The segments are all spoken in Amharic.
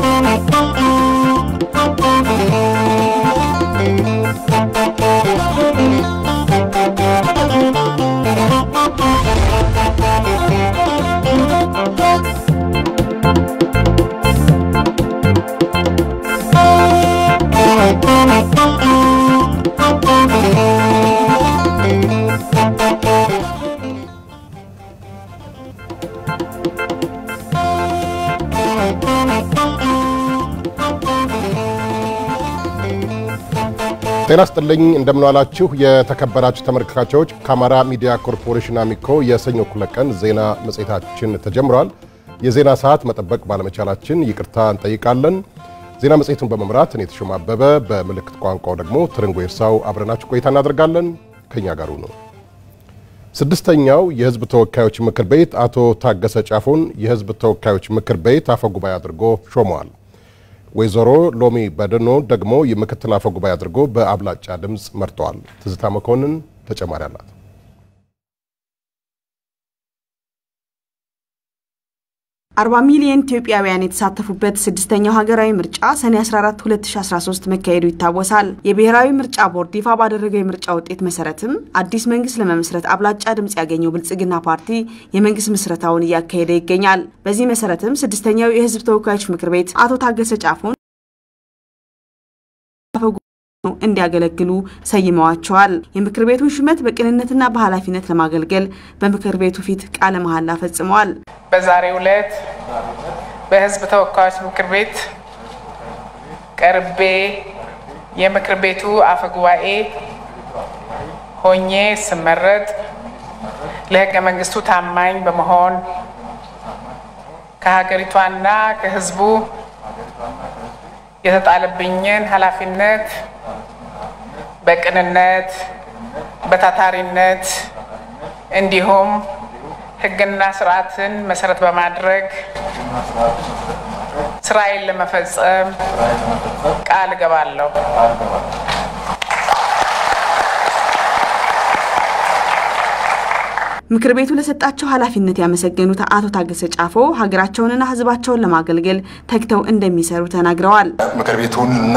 ጤና ስጥልኝ እንደምንዋላችሁ የተከበራችሁ ተመልካቾች ከአማራ ሚዲያ ኮርፖሬሽን አሚኮ የሰኞ እኩለ ቀን ዜና መጽሔታችን ተጀምሯል። የዜና ሰዓት መጠበቅ ባለመቻላችን ይቅርታ እንጠይቃለን። ዜና መጽሔቱን በመምራት እኔ ተሾመ አበበ፣ በምልክት ቋንቋው ደግሞ ትርንጎ ይርሳው አብረናችሁ ቆይታ እናደርጋለን። ከኛ ጋሩ ነው። ስድስተኛው የሕዝብ ተወካዮች ምክር ቤት አቶ ታገሰ ጫፎን የሕዝብ ተወካዮች ምክር ቤት አፈ ጉባኤ አድርጎ ሾመዋል። ወይዘሮ ሎሚ በደኖ ደግሞ የምክትል አፈ ጉባኤ አድርጎ በአብላጫ ድምፅ መርጠዋል። ትዝታ መኮንን ተጨማሪ አላት። አርባ ሚሊዮን ኢትዮጵያውያን የተሳተፉበት ስድስተኛው ሀገራዊ ምርጫ ሰኔ 14 2013 መካሄዱ ይታወሳል። የብሔራዊ ምርጫ ቦርድ ይፋ ባደረገው የምርጫ ውጤት መሰረትም አዲስ መንግስት ለመመስረት አብላጫ ድምፅ ያገኘው ብልጽግና ፓርቲ የመንግስት ምስረታውን እያካሄደ ይገኛል። በዚህ መሰረትም ስድስተኛው የህዝብ ተወካዮች ምክር ቤት አቶ ታገሰ ጫፎን እንዲያገለግሉ ሰይመዋቸዋል። የምክር ቤቱን ሹመት በቅንነትና በኃላፊነት ለማገልገል በምክር ቤቱ ፊት ቃለ መሐላ ፈጽመዋል። በዛሬው ዕለት በህዝብ ተወካዮች ምክር ቤት ቀርቤ የምክር ቤቱ አፈ ጉባኤ ሆኜ ስመረጥ ለህገ መንግስቱ ታማኝ በመሆን ከሀገሪቷና ከህዝቡ የተጣለብኝን ኃላፊነት በቅንነት በታታሪነት እንዲሁም ህግና ስርዓትን መሰረት በማድረግ ስራዬን ለመፈጸም ቃል እገባለሁ። ምክር ቤቱ ለሰጣቸው ኃላፊነት ያመሰገኑት አቶ ታገሰ ጫፎ ሀገራቸውንና ህዝባቸውን ለማገልገል ተግተው እንደሚሰሩ ተናግረዋል። ምክር ቤቱንና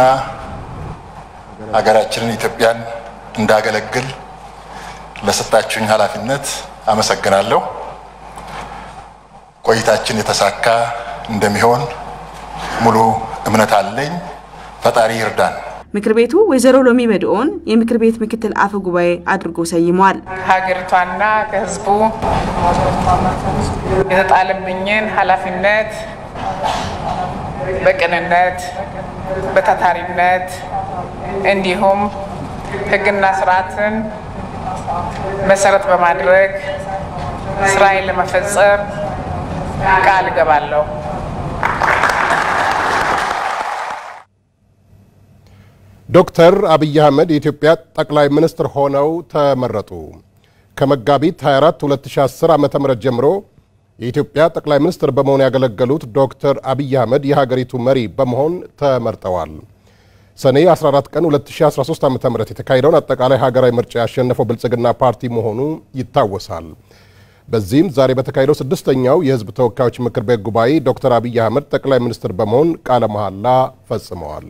ሀገራችንን ኢትዮጵያን እንዳገለግል ለሰጣችሁኝ ኃላፊነት አመሰግናለሁ። ቆይታችን የተሳካ እንደሚሆን ሙሉ እምነት አለኝ። ፈጣሪ ይርዳን። ምክር ቤቱ ወይዘሮ ሎሚ በድኦን የምክር ቤት ምክትል አፈ ጉባኤ አድርጎ ሰይሟል። ከሀገሪቷና ከህዝቡ የተጣለብኝን ኃላፊነት በቅንነት በታታሪነት እንዲሁም ህግና ስርዓትን መሰረት በማድረግ ስራዬን ለመፈጸም ቃል እገባለሁ። ዶክተር አብይ አህመድ የኢትዮጵያ ጠቅላይ ሚኒስትር ሆነው ተመረጡ። ከመጋቢት 24 2010 ዓ ም ጀምሮ የኢትዮጵያ ጠቅላይ ሚኒስትር በመሆን ያገለገሉት ዶክተር አብይ አህመድ የሀገሪቱ መሪ በመሆን ተመርጠዋል። ሰኔ 14 ቀን 2013 ዓ ም የተካሄደውን አጠቃላይ ሀገራዊ ምርጫ ያሸነፈው ብልጽግና ፓርቲ መሆኑ ይታወሳል። በዚህም ዛሬ በተካሄደው ስድስተኛው የህዝብ ተወካዮች ምክር ቤት ጉባኤ ዶክተር አብይ አህመድ ጠቅላይ ሚኒስትር በመሆን ቃለ መሐላ ፈጽመዋል።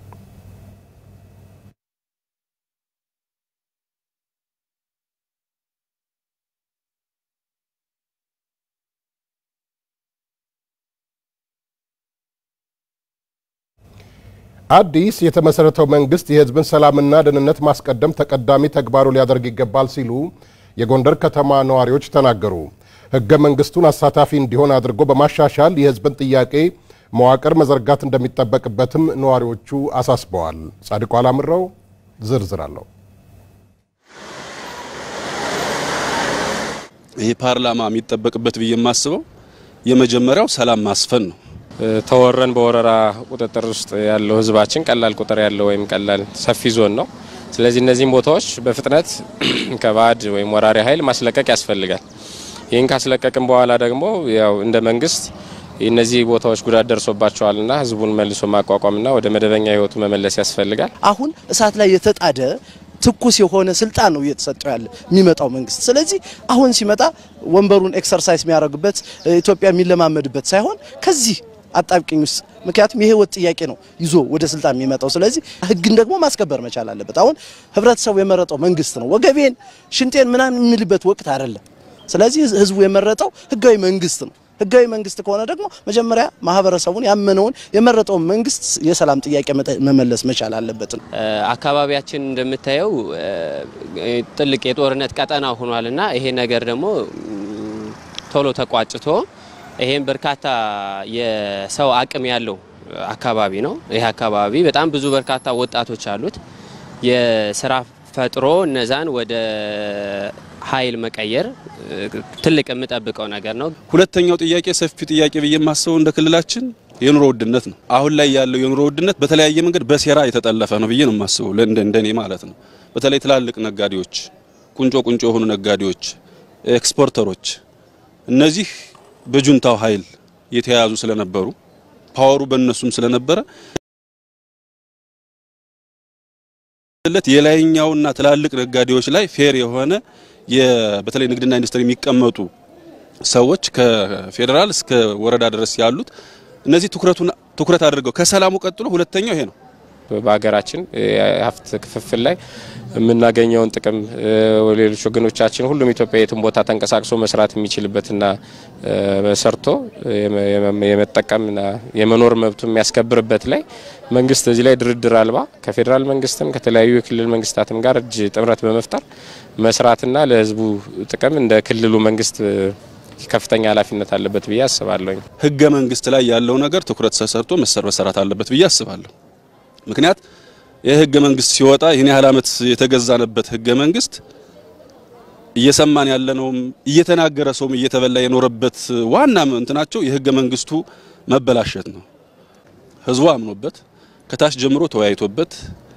አዲስ የተመሰረተው መንግስት የህዝብን ሰላምና ደህንነት ማስቀደም ተቀዳሚ ተግባሩ ሊያደርግ ይገባል ሲሉ የጎንደር ከተማ ነዋሪዎች ተናገሩ። ህገ መንግስቱን አሳታፊ እንዲሆን አድርጎ በማሻሻል የህዝብን ጥያቄ መዋቅር መዘርጋት እንደሚጠበቅበትም ነዋሪዎቹ አሳስበዋል። ጻድቁ አላምረው ዝርዝር አለው። ይህ ፓርላማ የሚጠበቅበት ብዬ የማስበው የመጀመሪያው ሰላም ማስፈን ነው። ተወረን በወረራ ቁጥጥር ውስጥ ያለው ህዝባችን ቀላል ቁጥር ያለው ወይም ቀላል ሰፊ ዞን ነው። ስለዚህ እነዚህም ቦታዎች በፍጥነት ከባዕድ ወይም ወራሪ ኃይል ማስለቀቅ ያስፈልጋል። ይህን ካስለቀቅም በኋላ ደግሞ ያው እንደ መንግስት እነዚህ ቦታዎች ጉዳት ደርሶባቸዋልና ህዝቡን መልሶ ማቋቋምና ወደ መደበኛ ህይወቱ መመለስ ያስፈልጋል። አሁን እሳት ላይ የተጣደ ትኩስ የሆነ ስልጣን ነው እየተሰጠው ያለ የሚመጣው መንግስት። ስለዚህ አሁን ሲመጣ ወንበሩን ኤክሰርሳይዝ የሚያደርግበት ኢትዮጵያ የሚለማመድበት ሳይሆን ከዚህ አጣብቂኝ ውስጥ ምክንያቱም የህይወት ጥያቄ ነው ይዞ ወደ ስልጣን የሚመጣው። ስለዚህ ህግን ደግሞ ማስከበር መቻል አለበት። አሁን ህብረተሰቡ የመረጠው መንግስት ነው። ወገቤን ሽንጤን ምናምን የሚልበት ወቅት አይደለም። ስለዚህ ህዝቡ የመረጠው ህጋዊ መንግስት ነው። ህጋዊ መንግስት ከሆነ ደግሞ መጀመሪያ ማህበረሰቡን ያመነውን የመረጠውን መንግስት የሰላም ጥያቄ መመለስ መቻል አለበት ነው። አካባቢያችን እንደምታየው ጥልቅ የጦርነት ቀጠና ሆኗልና ይሄ ነገር ደግሞ ቶሎ ተቋጭቶ ይሄም በርካታ የሰው አቅም ያለው አካባቢ ነው። ይህ አካባቢ በጣም ብዙ በርካታ ወጣቶች አሉት። የስራ ፈጥሮ እነዛን ወደ ኃይል መቀየር ትልቅ የምጠብቀው ነገር ነው። ሁለተኛው ጥያቄ ሰፊ ጥያቄ ብዬ የማስበው እንደ ክልላችን የኑሮ ውድነት ነው። አሁን ላይ ያለው የኑሮ ውድነት በተለያየ መንገድ በሴራ የተጠለፈ ነው ብዬ ነው የማስበው፣ እንደኔ ማለት ነው። በተለይ ትላልቅ ነጋዴዎች፣ ቁንጮ ቁንጮ የሆኑ ነጋዴዎች፣ ኤክስፖርተሮች እነዚህ በጁንታው ኃይል የተያያዙ ስለነበሩ ፓወሩ በእነሱም ስለነበረ ለት የላይኛውና ትላልቅ ነጋዴዎች ላይ ፌር የሆነ በተለይ ንግድና ኢንዱስትሪ የሚቀመጡ ሰዎች ከፌዴራል እስከ ወረዳ ድረስ ያሉት እነዚህ ትኩረቱን ትኩረት አድርገው ከሰላሙ ቀጥሎ ሁለተኛው ይሄ ነው። በሀገራችን የሀብት ክፍፍል ላይ የምናገኘውን ጥቅም ሌሎች ወገኖቻችን ሁሉም ኢትዮጵያ የትም ቦታ ተንቀሳቅሶ መስራት የሚችልበትና ሰርቶ የመጠቀምና የመኖር መብቱ የሚያስከብርበት ላይ መንግስት እዚህ ላይ ድርድር አልባ ከፌዴራል መንግስትም ከተለያዩ የክልል መንግስታትም ጋር እጅ ጥምረት በመፍጠር መስራትና ለህዝቡ ጥቅም እንደ ክልሉ መንግስት ከፍተኛ ኃላፊነት አለበት ብዬ አስባለሁ። ህገ መንግስት ላይ ያለው ነገር ትኩረት ተሰርቶ መሰራት አለበት ብዬ አስባለሁ። ምክንያት ይህ ህገ መንግስት ሲወጣ ይህን ያህል ዓመት የተገዛንበት ህገ መንግስት እየሰማን ያለነውም እየተናገረ ሰውም እየተበላ የኖረበት ዋና እንትናቸው የህገ መንግስቱ መበላሸት ነው። ህዝቡ አምኖበት ከታች ጀምሮ ተወያይቶበት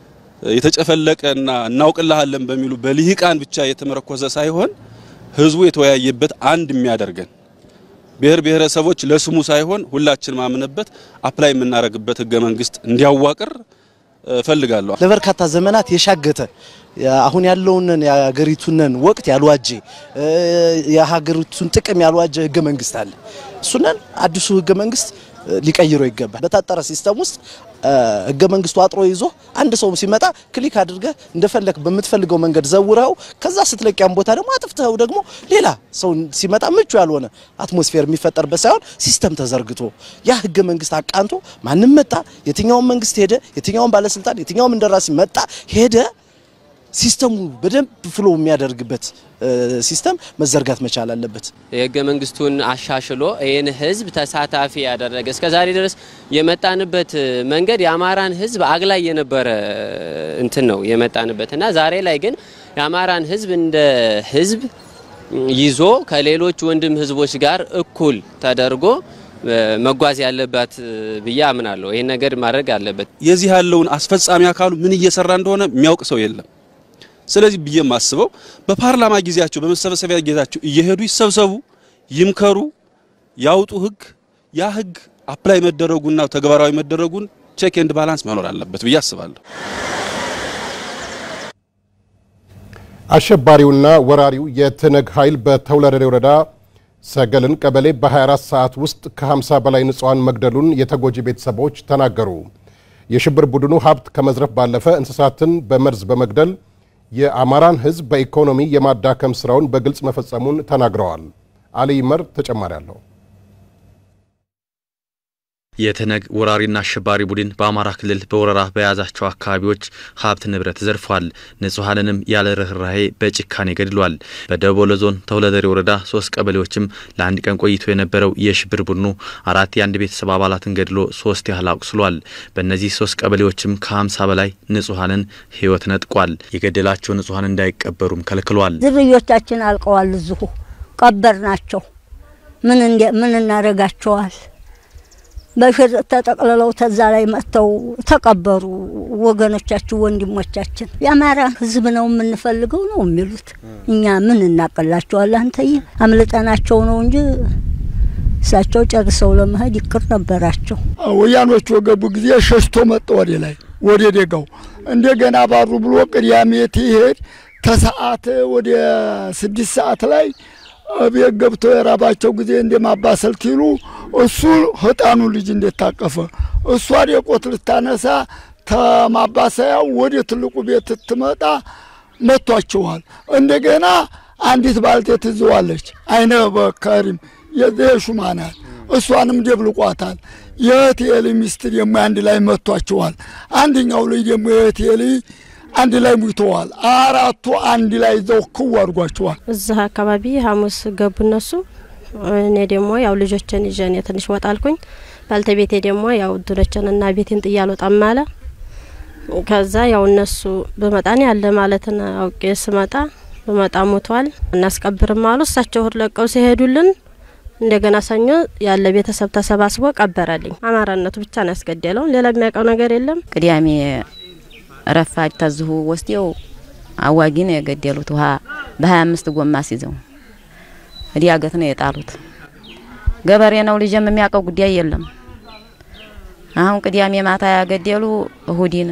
የተጨፈለቀና እናውቅልሃለን በሚሉ በልሂቃን ብቻ የተመረኮዘ ሳይሆን ህዝቡ የተወያየበት አንድ የሚያደርገን ብሔር ብሔረሰቦች ለስሙ ሳይሆን ሁላችን ማምነበት አፕላይ የምናደርግበት ህገ መንግስት እንዲያዋቅር እፈልጋለሁ። ለበርካታ ዘመናት የሻገተ አሁን ያለውን የሀገሪቱንን ወቅት ያልዋጀ የሀገሪቱን ጥቅም ያልዋጀ ህገ መንግስት አለ። እሱንን አዲሱ ህገ መንግስት ሊቀይረው ይገባል። በታጠረ ሲስተም ውስጥ ህገ መንግስቱ አጥሮ ይዞ አንድ ሰው ሲመጣ ክሊክ አድርገህ እንደፈለክ በምትፈልገው መንገድ ዘውረው ከዛ ስትለቂያም ቦታ ደግሞ አጥፍተው ደግሞ ሌላ ሰው ሲመጣ ምቹ ያልሆነ አትሞስፌር የሚፈጠርበት ሳይሆን ሲስተም ተዘርግቶ ያ ህገ መንግስት አቃንቶ ማንም መጣ፣ የትኛውም መንግስት ሄደ፣ የትኛውም ባለስልጣን፣ የትኛውም እንደራሲ መጣ ሄደ ሲስተሙ በደንብ ፍሎ የሚያደርግበት ሲስተም መዘርጋት መቻል አለበት። የህገ መንግስቱን አሻሽሎ ይህን ህዝብ ተሳታፊ ያደረገ እስከ ዛሬ ድረስ የመጣንበት መንገድ የአማራን ህዝብ አግላይ የነበረ እንትን ነው የመጣንበት እና ዛሬ ላይ ግን የአማራን ህዝብ እንደ ህዝብ ይዞ ከሌሎች ወንድም ህዝቦች ጋር እኩል ተደርጎ መጓዝ ያለባት ብዬ አምናለሁ። ይህን ነገር ማድረግ አለበት። የዚህ ያለውን አስፈጻሚ አካሉ ምን እየሰራ እንደሆነ የሚያውቅ ሰው የለም። ስለዚህ ብዬ የማስበው በፓርላማ ጊዜያቸው በመሰብሰቢያ ጊዜያቸው እየሄዱ ይሰብሰቡ፣ ይምከሩ፣ ያውጡ ህግ። ያ ህግ አፕላይ መደረጉና ተግባራዊ መደረጉን ቼክ ኤንድ ባላንስ መኖር አለበት ብዬ አስባለሁ። አሸባሪውና ወራሪው የትነግ ኃይል በተውለደሬ ወረዳ ሰገልን ቀበሌ በ24 ሰዓት ውስጥ ከ50 በላይ ንጹሐን መግደሉን የተጎጂ ቤተሰቦች ተናገሩ። የሽብር ቡድኑ ሀብት ከመዝረፍ ባለፈ እንስሳትን በመርዝ በመግደል የአማራን ሕዝብ በኢኮኖሚ የማዳከም ስራውን በግልጽ መፈጸሙን ተናግረዋል። አሊ ይመር ተጨማሪ አለው። የትነግ ወራሪና አሸባሪ ቡድን በአማራ ክልል በወረራ በያዛቸው አካባቢዎች ሀብት ንብረት ዘርፏል። ንጹሐንንም ያለ ርኅራሄ በጭካኔ ገድሏል። በደቡብ ወሎ ዞን ተውለደሬ ወረዳ ሶስት ቀበሌዎችም ለአንድ ቀን ቆይቶ የነበረው የሽብር ቡድኑ አራት የአንድ ቤተሰብ አባላትን ገድሎ ሶስት ያህል አቁስሏል። በእነዚህ ሶስት ቀበሌዎችም ከሀምሳ በላይ ንጹሐንን ህይወት ነጥቋል። የገደላቸው ንጹሐን እንዳይቀበሩም ከልክሏል። ዝርዮቻችን አልቀዋል። እዚሁ ቀበር ናቸው። ምን ምን እናደርጋቸዋል? በሽር ተጠቅልለው ተዛ ላይ መጥተው ተቀበሩ። ወገኖቻችን፣ ወንድሞቻችን የአማራን ህዝብ ነው የምንፈልገው ነው የሚሉት። እኛ ምን እናቀላቸዋል? አንተዬ አምልጠናቸው ነው እንጂ እሳቸው ጨርሰው ለመሄድ ይቅር ነበራቸው። ወያኖቹ የገቡ ጊዜ ሸሽቶ መጣ ወደ ላይ ወደ ደጋው እንደገና ባሩ ብሎ ቅዳሜ ትሄድ ተሰዓት ወደ ስድስት ሰዓት ላይ ቤት ገብተው የራባቸው ጊዜ እንደማባሰል ትሉ እሱ ህጣኑ ልጅ እንዴት ታቀፈ። እሷ ዴቆት ልታነሳ ተማባሰያው ወደ ትልቁ ቤት ትመጣ መቷቸዋል። እንደገና አንዲት ባልቴት ትዘዋለች። አይነ በከሪም የሹማ ናት። እሷንም ደብልቋታል። የእህቴሊ ሚስት ደግሞ አንድ ላይ መቷቸዋል። አንደኛው ልጅ ደግሞ የእህቴሊ አንድ ላይ ሙተዋል። አራቱ አንድ ላይ ይዘው ክው አድርጓቸዋል። እዚህ አካባቢ ሐሙስ ገቡ እነሱ። እኔ ደግሞ ያው ልጆችን ይዤ እኔ ትንሽ ወጣልኩኝ። ባልተቤቴ ደግሞ ያው እድሎችን እና ቤቴን ጥዬ አልወጣም አለ። ከዛ ያው እነሱ በመጣን ያለ ማለትን አውቄ ስመጣ በመጣ ሞቷል እናስቀብርም አሉ። እሳቸው እሁድ ለቀው ሲሄዱልን እንደገና ሰኞ ያለ ቤተሰብ ተሰባስቦ ቀበረልኝ። አማራነቱ ብቻ ነው ያስገደለው። ሌላ የሚያውቀው ነገር የለም። ቅዳሜ ረፋድ ተዝሁ ወስደው አዋጊ ነው የገደሉት። ውሃ በሀያ አምስት ጎማ ሲዘው እዲያገት ነው የጣሉት። ገበሬ ነው ልጅም የሚያውቀው ጉዳይ የለም። አሁን ቅዳሜ ማታ ያገደሉ እሁዲን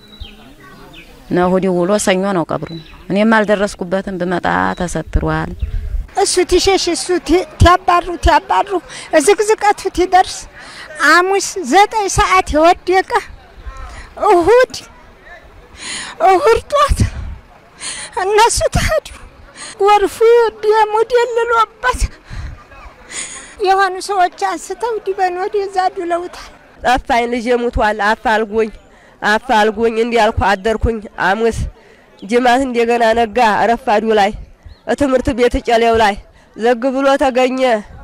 ነው። እሁዲ ውሎ ሰኞ ነው ቀብሩ። እኔም አልደረስኩበትም። ብመጣ ተሰትሯል። እሱ ትሸሽ እሱ ትያባሩ ትያባሩ ዝቅዝቀቱ ትደርስ ሐሙስ ዘጠኝ ሰዓት የወደቀ እሁድ እሁድ ጧት እነሱ ተሄዱ። ጎርፉ ደሙ ደልሎበት የሆኑ ሰዎች አንስተው ዲበን ወደዛ ዱለውታል። ጠፋኝ፣ ልጄ ሙቷል፣ አፋልጉኝ አፋልጉኝ እንዲያልኩ አደርኩኝ። ሐሙስ ጅማት እንደገና ነጋ ረፋዱ ላይ ትምህርት ቤት ጨሌው ላይ ዘግ ብሎ ተገኘ።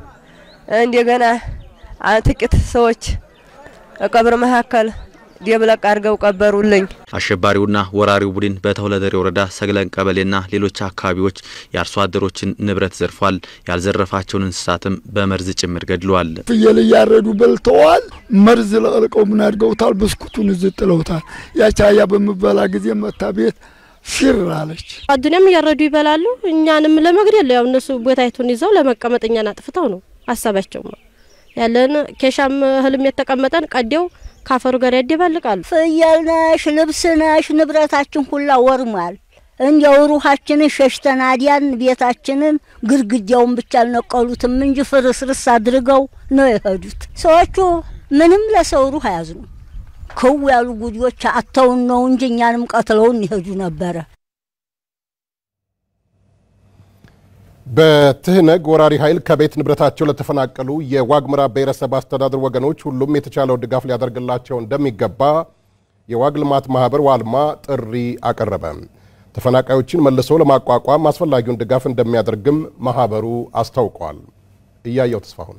እንደገና ጥቂት ሰዎች ቀብር መካከል ደብለቅ አድርገው ቀበሩልኝ። አሸባሪውና ወራሪው ቡድን በተሁለደሬ ወረዳ ሰግለን ቀበሌና ሌሎች አካባቢዎች የአርሶ አደሮችን ንብረት ዘርፏል። ያልዘረፋቸውን እንስሳትም በመርዝ ጭምር ገድለዋል። ፍየል እያረዱ በልተዋል። መርዝ ለቅልቀው ምን አድርገውታል? ብስኩቱን እዚህ ጥለውታል። ያቻያ በምበላ ጊዜ መታ ቤት ፊር አለች። አዱኒያም እያረዱ ይበላሉ። እኛንም ለመግደል ያው እነሱ ቦታይቱን ይዘው ለመቀመጥ እኛን አጥፍተው ነው ሀሳባቸው ነው ያለን። ኬሻም እህልም የተቀመጠን ቀዴው ካፈሩ ጋር ያደባልቃሉ። ፍየል ነሽ፣ ልብስ ነሽ፣ ንብረታችን ሁላ ወርሟል። እንዲያው ሩሃችንን ሸሽተን አዲያን ቤታችንን ግድግዳውን ብቻ አልነቀሉትም እንጂ ፍርስርስ አድርገው ነው የሄዱት። ሰዎቹ ምንም ለሰው ሩህ አያዝኑ። ክው ያሉ ጉዲዎች አተውን ነው እንጂ እኛንም ቀትለውን ይሄዱ ነበረ። በትህነግ ወራሪ ኃይል ከቤት ንብረታቸው ለተፈናቀሉ የዋግምራ ብሔረሰብ አስተዳደር ወገኖች ሁሉም የተቻለው ድጋፍ ሊያደርግላቸው እንደሚገባ የዋግ ልማት ማህበር ዋልማ ጥሪ አቀረበ። ተፈናቃዮችን መልሶ ለማቋቋም አስፈላጊውን ድጋፍ እንደሚያደርግም ማህበሩ አስታውቋል። እያየው ተስፋሁን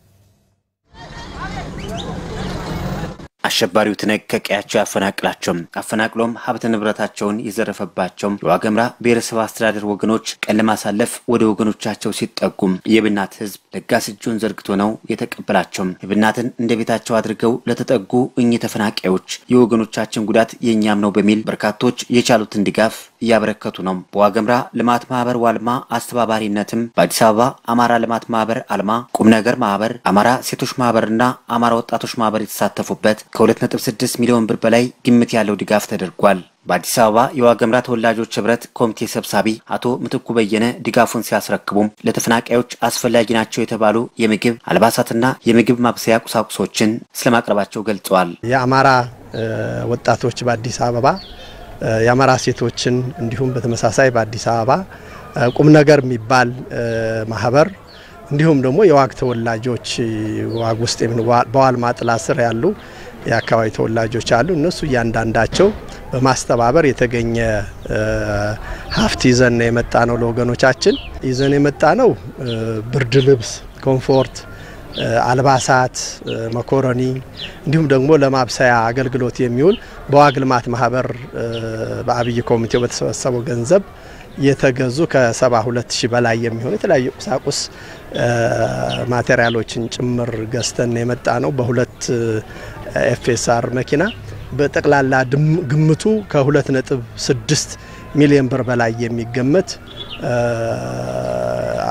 አሸባሪው ትነግ ከቀያቸው ያፈናቅላቸውም አፈናቅሎም ሀብት ንብረታቸውን የዘረፈባቸው የዋገምራ ብሔረሰብ አስተዳደር ወገኖች ቀን ለማሳለፍ ወደ ወገኖቻቸው ሲጠጉም የብናት ህዝብ ለጋስ እጁን ዘርግቶ ነው የተቀበላቸው። የብናትን እንደ ቤታቸው አድርገው ለተጠጉ እኚህ ተፈናቃዮች የወገኖቻችን ጉዳት የእኛም ነው በሚል በርካቶች የቻሉትን ድጋፍ እያበረከቱ ነው። በዋገምራ ልማት ማህበር ዋልማ አስተባባሪነትም በአዲስ አበባ አማራ ልማት ማህበር አልማ፣ ቁም ነገር ማህበር፣ አማራ ሴቶች ማህበርና አማራ ወጣቶች ማህበር የተሳተፉበት ከ2.6 ሚሊዮን ብር በላይ ግምት ያለው ድጋፍ ተደርጓል። በአዲስ አበባ የዋገምራ ተወላጆች ህብረት ኮሚቴ ሰብሳቢ አቶ ምትኩ በየነ ድጋፉን ሲያስረክቡም ለተፈናቃዮች አስፈላጊ ናቸው የተባሉ የምግብ አልባሳትና የምግብ ማብሰያ ቁሳቁሶችን ስለማቅረባቸው ገልጸዋል። የአማራ ወጣቶች በአዲስ አበባ የአማራ ሴቶችን እንዲሁም በተመሳሳይ በአዲስ አበባ ቁም ነገር የሚባል ማህበር እንዲሁም ደግሞ የዋግ ተወላጆች ዋግ ውስጥ በዋልማ ጥላ ስር ያሉ የአካባቢ ተወላጆች አሉ። እነሱ እያንዳንዳቸው በማስተባበር የተገኘ ሀብት ይዘን የመጣ ነው። ለወገኖቻችን ይዘን የመጣ ነው ብርድ ልብስ፣ ኮምፎርት፣ አልባሳት፣ መኮረኒ እንዲሁም ደግሞ ለማብሰያ አገልግሎት የሚውል በዋግ ልማት ማህበር በአብይ ኮሚቴው በተሰበሰበው ገንዘብ የተገዙ ከ72 ሺህ በላይ የሚሆኑ የተለያዩ ቁሳቁስ ማቴሪያሎችን ጭምር ገዝተን የመጣ ነው በሁለት ኤፍኤስአር መኪና በጠቅላላ ግምቱ ከ2.6 ሚሊዮን ብር በላይ የሚገመት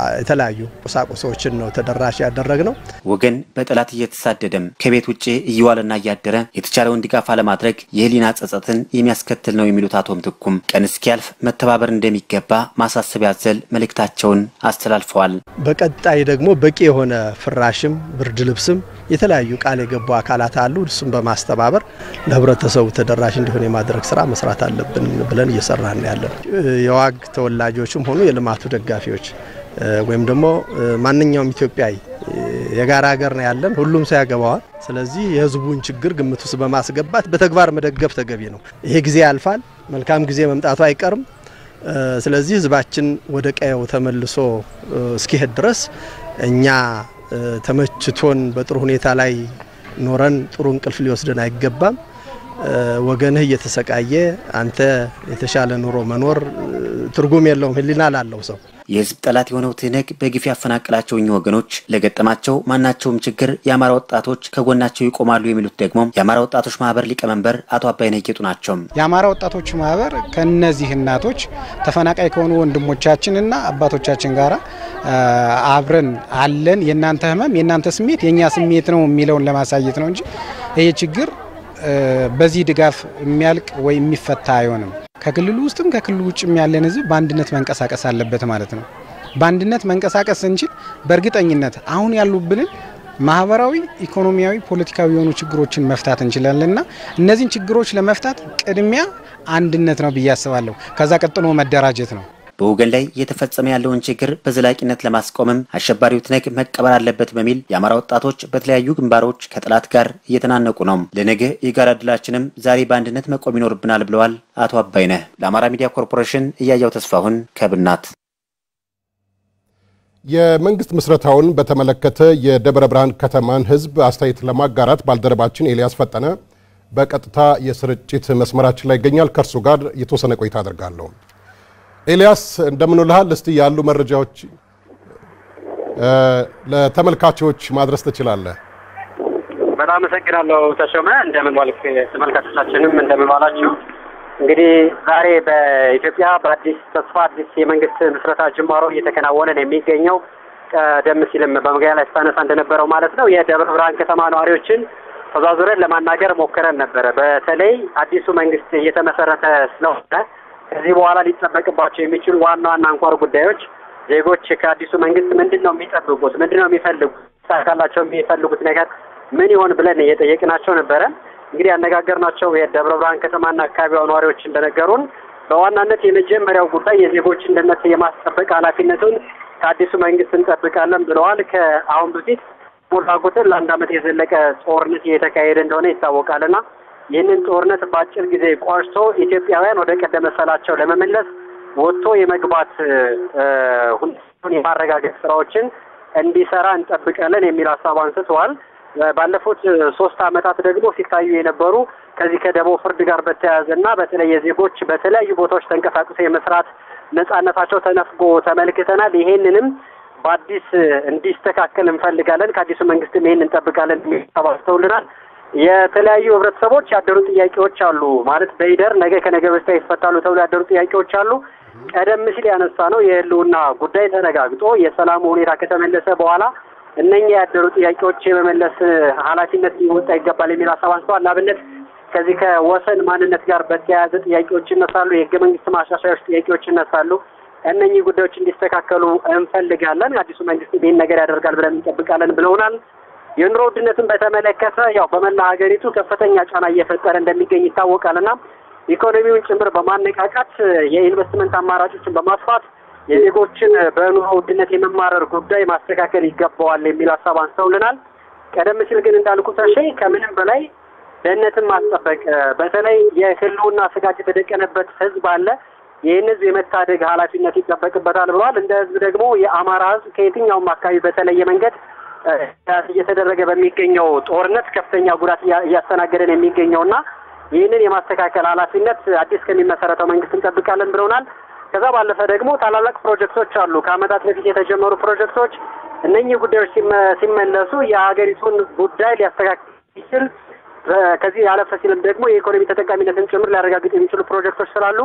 የተለያዩ ቁሳቁሶችን ነው ተደራሽ ያደረግ ነው። ወገን በጠላት እየተሳደደም ከቤት ውጭ እየዋለና እያደረ የተቻለውን ድጋፍ አለማድረግ የህሊና ጸጸትን የሚያስከትል ነው የሚሉት አቶ ምትኩም ቀን እስኪያልፍ መተባበር እንደሚገባ ማሳሰቢያ ያዘል መልእክታቸውን አስተላልፈዋል። በቀጣይ ደግሞ በቂ የሆነ ፍራሽም ብርድ ልብስም የተለያዩ ቃል የገቡ አካላት አሉ። እሱም በማስተባበር ለህብረተሰቡ ተደራሽ እንዲሆን የማድረግ ስራ መስራት አለብን ብለን እየሰራን ያለን የዋግ ተወላጆችም ሆኑ የልማቱ ደጋፊዎች ወይም ደግሞ ማንኛውም ኢትዮጵያዊ የጋራ ሀገር ነው ያለን፣ ሁሉም ሰው ያገባዋል። ስለዚህ የህዝቡን ችግር ግምት ውስጥ በማስገባት በተግባር መደገፍ ተገቢ ነው። ይሄ ጊዜ ያልፋል፣ መልካም ጊዜ መምጣቱ አይቀርም። ስለዚህ ህዝባችን ወደ ቀየው ተመልሶ እስኪሄድ ድረስ እኛ ተመችቶን በጥሩ ሁኔታ ላይ ኖረን ጥሩ እንቅልፍ ሊወስደን አይገባም። ወገንህ እየተሰቃየ አንተ የተሻለ ኑሮ መኖር ትርጉም የለውም፣ ህሊና ላለው ሰው። የህዝብ ጠላት የሆነው ትህነግ በግፍ ያፈናቀላቸው እኚህ ወገኖች ለገጠማቸው ማናቸውም ችግር የአማራ ወጣቶች ከጎናቸው ይቆማሉ የሚሉት ደግሞ የአማራ ወጣቶች ማህበር ሊቀመንበር አቶ አባይነህ ጌጡ ናቸው። የአማራ ወጣቶች ማህበር ከነዚህ እናቶች ተፈናቃይ ከሆኑ ወንድሞቻችንና አባቶቻችን ጋር አብረን አለን። የእናንተ ህመም የእናንተ ስሜት የእኛ ስሜት ነው የሚለውን ለማሳየት ነው እንጂ ይህ ችግር በዚህ ድጋፍ የሚያልቅ ወይ የሚፈታ አይሆንም። ከክልሉ ውስጥም ከክልሉ ውጭም ያለን ህዝብ በአንድነት መንቀሳቀስ አለበት ማለት ነው። በአንድነት መንቀሳቀስ ስንችል በእርግጠኝነት አሁን ያሉብንን ማህበራዊ፣ ኢኮኖሚያዊ፣ ፖለቲካዊ የሆኑ ችግሮችን መፍታት እንችላለንና እነዚህን ችግሮች ለመፍታት ቅድሚያ አንድነት ነው ብዬ አስባለሁ። ከዛ ቀጥሎ መደራጀት ነው። በወገን ላይ እየተፈጸመ ያለውን ችግር በዘላቂነት ለማስቆምም አሸባሪው ትነግ መቀበር አለበት በሚል የአማራ ወጣቶች በተለያዩ ግንባሮች ከጠላት ጋር እየተናነቁ ነው። ለነገ የጋራ ድላችንም ዛሬ በአንድነት መቆም ይኖርብናል ብለዋል አቶ አባይነህ። ለአማራ ሚዲያ ኮርፖሬሽን እያያው ተስፋሁን ከብናት። የመንግስት ምስረታውን በተመለከተ የደብረ ብርሃን ከተማን ህዝብ አስተያየት ለማጋራት ባልደረባችን ኤልያስ ፈጠነ በቀጥታ የስርጭት መስመራችን ላይ ይገኛል። ከእርሱ ጋር የተወሰነ ቆይታ አደርጋለሁ። ኤልያስ እንደምን ውለሃል? እስቲ ያሉ መረጃዎች ለተመልካቾች ማድረስ ትችላለህ? በጣም አመሰግናለሁ ተሾመ። እንደምን ዋልክ? ተመልካቾቻችንም እንደምን ዋላችሁ? እንግዲህ ዛሬ በኢትዮጵያ በአዲስ ተስፋ አዲስ የመንግስት ምስረታ ጅማሮ እየተከናወነ ነው የሚገኘው። ቀደም ሲልም በመግቢያ ላይ ስታነሳ እንደነበረው ማለት ነው የደብረ ብርሃን ከተማ ነዋሪዎችን ተዛዙረን ለማናገር ሞክረን ነበረ። በተለይ አዲሱ መንግስት እየተመሰረተ ስለሆነ ከዚህ በኋላ ሊጠበቅባቸው የሚችሉ ዋና ዋና አንኳር ጉዳዮች ዜጎች ከአዲሱ መንግስት ምንድን ነው የሚጠብቁት? ምንድን ነው የሚፈልጉት? ሳካላቸው የሚፈልጉት ነገር ምን ይሆን ብለን እየጠየቅናቸው ነበረ። እንግዲህ ያነጋገርናቸው የደብረ ብርሃን ከተማና አካባቢዋ ነዋሪዎች እንደነገሩን በዋናነት የመጀመሪያው ጉዳይ የዜጎችን ደህንነት የማስጠበቅ ኃላፊነቱን ከአዲሱ መንግስት እንጠብቃለን ብለዋል። ከአሁን በፊት ሞላ ቁጥር ለአንድ ዓመት የዘለቀ ጦርነት እየተካሄደ እንደሆነ ይታወቃልና ይህንን ጦርነት በአጭር ጊዜ ቋጭቶ ኢትዮጵያውያን ወደ ቀደመ ሰላቸው ለመመለስ ወጥቶ የመግባት ሁኔታውን የማረጋገጥ ስራዎችን እንዲሰራ እንጠብቃለን የሚል ሀሳብ አንስተዋል። ባለፉት ሶስት ዓመታት ደግሞ ሲታዩ የነበሩ ከዚህ ከደቦ ፍርድ ጋር በተያያዘ እና በተለይ የዜጎች በተለያዩ ቦታዎች ተንቀሳቅሶ የመስራት ነጻነታቸው ተነፍጎ ተመልክተናል። ይሄንንም በአዲስ እንዲስተካከል እንፈልጋለን። ከአዲሱ መንግስትም ይሄን እንጠብቃለን የሚል ሀሳብ አንስተውልናል። የተለያዩ ህብረተሰቦች ያደሩ ጥያቄዎች አሉ። ማለት በሂደር ነገ ከነገ በስቲያ ይፈታሉ ተብሎ ያደሩ ጥያቄዎች አሉ። ቀደም ሲል ያነሳ ነው የህልውና ጉዳይ ተረጋግጦ የሰላሙ ሁኔታ ከተመለሰ በኋላ እነኛ ያደሩ ጥያቄዎች የመመለስ ኃላፊነት ሊወጣ ይገባል የሚል ሀሳብ አንስተዋል። ለአብነት ከዚህ ከወሰን ማንነት ጋር በተያያዘ ጥያቄዎች ይነሳሉ። የህገ መንግስት ማሻሻዮች ጥያቄዎች ይነሳሉ። እነኚህ ጉዳዮች እንዲስተካከሉ እንፈልጋለን። አዲሱ መንግስት ይህን ነገር ያደርጋል ብለን እንጠብቃለን ብለውናል። የኑሮ ውድነትን በተመለከተ ያው በመላ ሀገሪቱ ከፍተኛ ጫና እየፈጠረ እንደሚገኝ ይታወቃልና ኢኮኖሚውን ጭምር በማነቃቃት የኢንቨስትመንት አማራጮችን በማስፋት የዜጎችን በኑሮ ውድነት የመማረር ጉዳይ ማስተካከል ይገባዋል የሚል ሀሳብ አንስተውልናል። ቀደም ሲል ግን እንዳልኩ ተሼ ከምንም በላይ ደህንነትን ማስጠበቅ በተለይ የህልውና ስጋት የተደቀነበት ህዝብ አለ። ይህን ህዝብ የመታደግ ኃላፊነት ይጠበቅበታል ብለዋል። እንደ ህዝብ ደግሞ የአማራ ህዝብ ከየትኛውም አካባቢ በተለየ መንገድ እየተደረገ በሚገኘው ጦርነት ከፍተኛ ጉዳት እያስተናገደን የሚገኘውና ይህንን የማስተካከል ኃላፊነት አዲስ ከሚመሰረተው መንግስት እንጠብቃለን ብለውናል። ከዛ ባለፈ ደግሞ ታላላቅ ፕሮጀክቶች አሉ። ከአመታት በፊት የተጀመሩ ፕሮጀክቶች እነኚህ ጉዳዮች ሲመለሱ የሀገሪቱን ጉዳይ ሊያስተካክል ይችል ከዚህ ያለፈ ሲልም ደግሞ የኢኮኖሚ ተጠቃሚነትን ጭምር ሊያረጋግጥ የሚችሉ ፕሮጀክቶች ስላሉ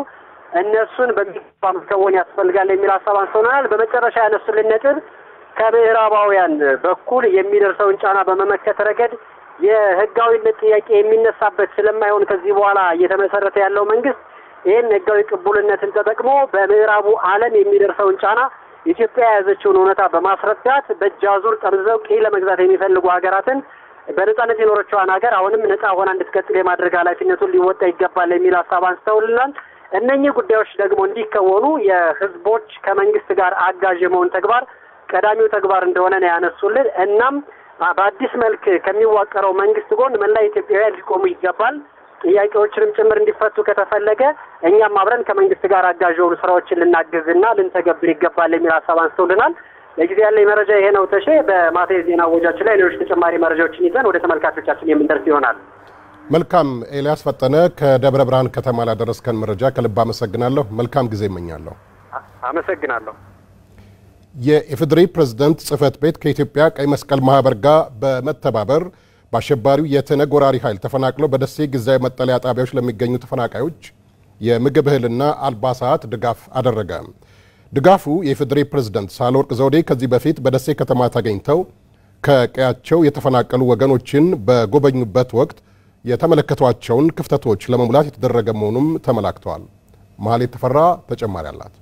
እነሱን በሚገባ መከወን ያስፈልጋል የሚል ሀሳብ አንስተውናል። በመጨረሻ ያነሱልን ነጥብ ከምዕራባውያን በኩል የሚደርሰውን ጫና በመመከት ረገድ የህጋዊነት ጥያቄ የሚነሳበት ስለማይሆን ከዚህ በኋላ እየተመሰረተ ያለው መንግስት ይህን ህጋዊ ቅቡልነትን ተጠቅሞ በምዕራቡ ዓለም የሚደርሰውን ጫና ኢትዮጵያ የያዘችውን እውነታ በማስረዳት በእጅ አዙር ጠምዘው ቅኝ ለመግዛት የሚፈልጉ ሀገራትን በነጻነት የኖረችዋን ሀገር አሁንም ነጻ ሆና እንድትቀጥል የማድረግ ኃላፊነቱን ሊወጣ ይገባል የሚል ሀሳብ አንስተውልናል። እነኚህ ጉዳዮች ደግሞ እንዲከወኑ የህዝቦች ከመንግስት ጋር አጋዥ የመሆን ተግባር ቀዳሚው ተግባር እንደሆነ ነው ያነሱልን። እናም በአዲስ መልክ ከሚዋቀረው መንግስት ጎን መላ ኢትዮጵያውያን ሊቆሙ ይገባል። ጥያቄዎችንም ጭምር እንዲፈቱ ከተፈለገ እኛም አብረን ከመንግስት ጋር አጋዥ የሆኑ ስራዎችን ልናግዝና ልንተገብር ይገባል የሚል ሀሳብ አንስተውልናል። ለጊዜ ያለኝ መረጃ ይሄ ነው። ተሼ በማታ የዜና ወጃችን ላይ ሌሎች ተጨማሪ መረጃዎችን ይዘን ወደ ተመልካቾቻችን የምንደርስ ይሆናል። መልካም ኤልያስ ፈጠነ ከደብረ ብርሃን ከተማ ላደረስከን መረጃ ከልብ አመሰግናለሁ። መልካም ጊዜ እመኛለሁ። አመሰግናለሁ። የኢፌዴሪ ፕሬዝደንት ጽህፈት ቤት ከኢትዮጵያ ቀይ መስቀል ማህበር ጋር በመተባበር በአሸባሪው የትነግ ወራሪ ኃይል ተፈናቅለው በደሴ ጊዜያዊ መጠለያ ጣቢያዎች ለሚገኙ ተፈናቃዮች የምግብ እህልና አልባሳት ድጋፍ አደረገ። ድጋፉ የኢፌዴሪ ፕሬዝደንት ሳህለወርቅ ዘውዴ ከዚህ በፊት በደሴ ከተማ ተገኝተው ከቀያቸው የተፈናቀሉ ወገኖችን በጎበኙበት ወቅት የተመለከቷቸውን ክፍተቶች ለመሙላት የተደረገ መሆኑም ተመላክተዋል። መሀሌት ተፈራ ተጨማሪ አላት።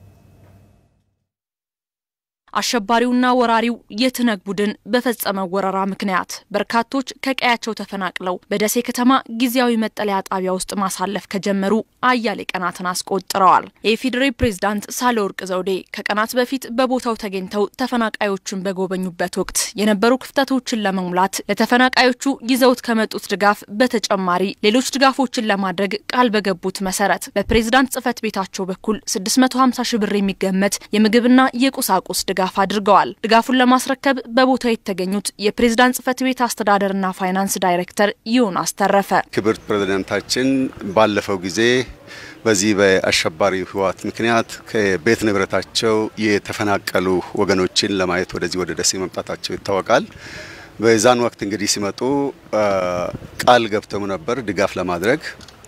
አሸባሪውና ወራሪው የትነግ ቡድን በፈጸመው ወረራ ምክንያት በርካቶች ከቀያቸው ተፈናቅለው በደሴ ከተማ ጊዜያዊ መጠለያ ጣቢያ ውስጥ ማሳለፍ ከጀመሩ አያሌ ቀናትን አስቆጥረዋል። የኢፌዴሪ ፕሬዝዳንት ሳህለወርቅ ዘውዴ ከቀናት በፊት በቦታው ተገኝተው ተፈናቃዮቹን በጎበኙበት ወቅት የነበሩ ክፍተቶችን ለመሙላት ለተፈናቃዮቹ ይዘውት ከመጡት ድጋፍ በተጨማሪ ሌሎች ድጋፎችን ለማድረግ ቃል በገቡት መሰረት በፕሬዝዳንት ጽህፈት ቤታቸው በኩል 650 ሺህ ብር የሚገመት የምግብና የቁሳቁስ ድጋፍ አድርገዋል። ድጋፉን ለማስረከብ በቦታው የተገኙት የፕሬዝዳንት ጽህፈት ቤት አስተዳደርና ፋይናንስ ዳይሬክተር ዮናስ ተረፈ ክብርት ፕሬዝዳንታችን ባለፈው ጊዜ በዚህ በአሸባሪ ህወሓት ምክንያት ከቤት ንብረታቸው የተፈናቀሉ ወገኖችን ለማየት ወደዚህ ወደ ደሴ መምጣታቸው ይታወቃል። በዛን ወቅት እንግዲህ ሲመጡ ቃል ገብተው ነበር ድጋፍ ለማድረግ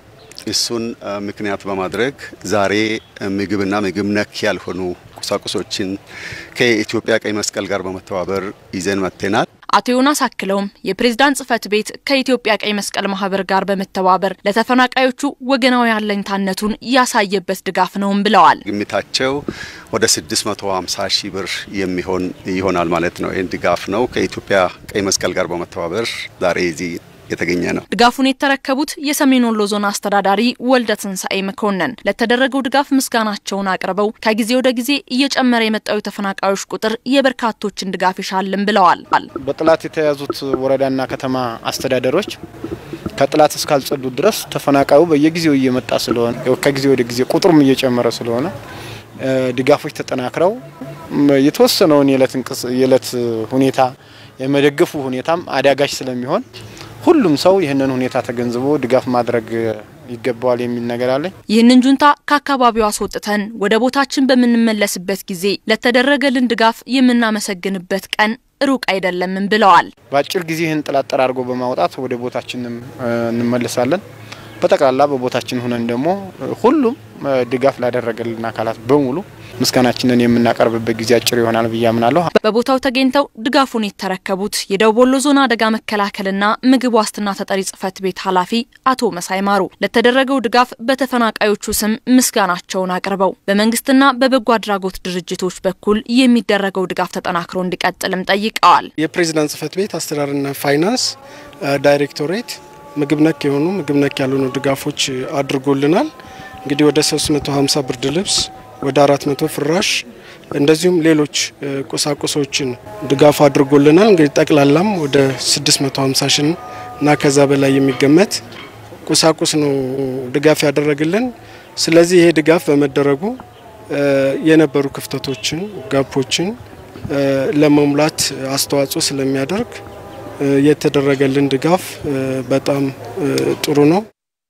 እሱን ምክንያት በማድረግ ዛሬ ምግብና ምግብ ነክ ያልሆኑ ቁሳቁሶችን ከኢትዮጵያ ቀይ መስቀል ጋር በመተባበር ይዘን መጥተናል። አቶ ዮናስ አክለውም የፕሬዝዳንት ጽህፈት ቤት ከኢትዮጵያ ቀይ መስቀል ማህበር ጋር በመተባበር ለተፈናቃዮቹ ወገናዊ አለኝታነቱን ያሳየበት ድጋፍ ነውም ብለዋል። ግምታቸው ወደ 650 ሺህ ብር የሚሆን ይሆናል ማለት ነው። ይህን ድጋፍ ነው ከኢትዮጵያ ቀይ መስቀል ጋር በመተባበር ዛሬ እዚህ የተገኘ ነው። ድጋፉን የተረከቡት የሰሜን ወሎ ዞን አስተዳዳሪ ወልደ ትንሳኤ መኮንን ለተደረገው ድጋፍ ምስጋናቸውን አቅርበው ከጊዜ ወደ ጊዜ እየጨመረ የመጣው የተፈናቃዮች ቁጥር የበርካቶችን ድጋፍ ይሻልም ብለዋል። በጥላት የተያዙት ወረዳና ከተማ አስተዳደሮች ከጥላት እስካልጸዱ ድረስ ተፈናቃዩ በየጊዜው እየመጣ ስለሆነ ከጊዜ ወደ ጊዜ ቁጥሩም እየጨመረ ስለሆነ ድጋፎች ተጠናክረው የተወሰነውን የዕለት ሁኔታ የመደገፉ ሁኔታም አዳጋች ስለሚሆን ሁሉም ሰው ይህንን ሁኔታ ተገንዝቦ ድጋፍ ማድረግ ይገባዋል የሚል ነገር አለኝ። ይህንን ጁንታ ከአካባቢው አስወጥተን ወደ ቦታችን በምንመለስበት ጊዜ ለተደረገልን ድጋፍ የምናመሰግንበት ቀን ሩቅ አይደለምም ብለዋል። በአጭር ጊዜ ይህን ጥላት ጠራርጎ በማውጣት ወደ ቦታችንም እንመለሳለን። በጠቅላላ በቦታችን ሁነን ደግሞ ሁሉም ድጋፍ ላደረገልን አካላት በሙሉ ምስጋናችንን የምናቀርብበት ጊዜ አጭር ይሆናል ብዬ አምናለሁ። በቦታው ተገኝተው ድጋፉን የተረከቡት የደቡብ ወሎ ዞን አደጋ መከላከልና ምግብ ዋስትና ተጠሪ ጽህፈት ቤት ኃላፊ አቶ መሳይ ማሩ ለተደረገው ድጋፍ በተፈናቃዮቹ ስም ምስጋናቸውን አቅርበው በመንግስትና በበጎ አድራጎት ድርጅቶች በኩል የሚደረገው ድጋፍ ተጠናክሮ እንዲቀጥልም ጠይቀዋል። የፕሬዚዳንት ጽህፈት ቤት አስተዳደርና ፋይናንስ ዳይሬክቶሬት ምግብ ነክ የሆኑ ምግብ ነክ ያልሆኑ ድጋፎች አድርጎልናል። እንግዲህ ወደ 350 ብርድ ልብስ ወደ 400 ፍራሽ እንደዚሁም ሌሎች ቁሳቁሶችን ድጋፍ አድርጎልናል። እንግዲህ ጠቅላላም ወደ 650 ሺህ እና ከዛ በላይ የሚገመት ቁሳቁስ ነው ድጋፍ ያደረግልን። ስለዚህ ይሄ ድጋፍ በመደረጉ የነበሩ ክፍተቶችን፣ ጋፖችን ለመሙላት አስተዋጽኦ ስለሚያደርግ የተደረገልን ድጋፍ በጣም ጥሩ ነው።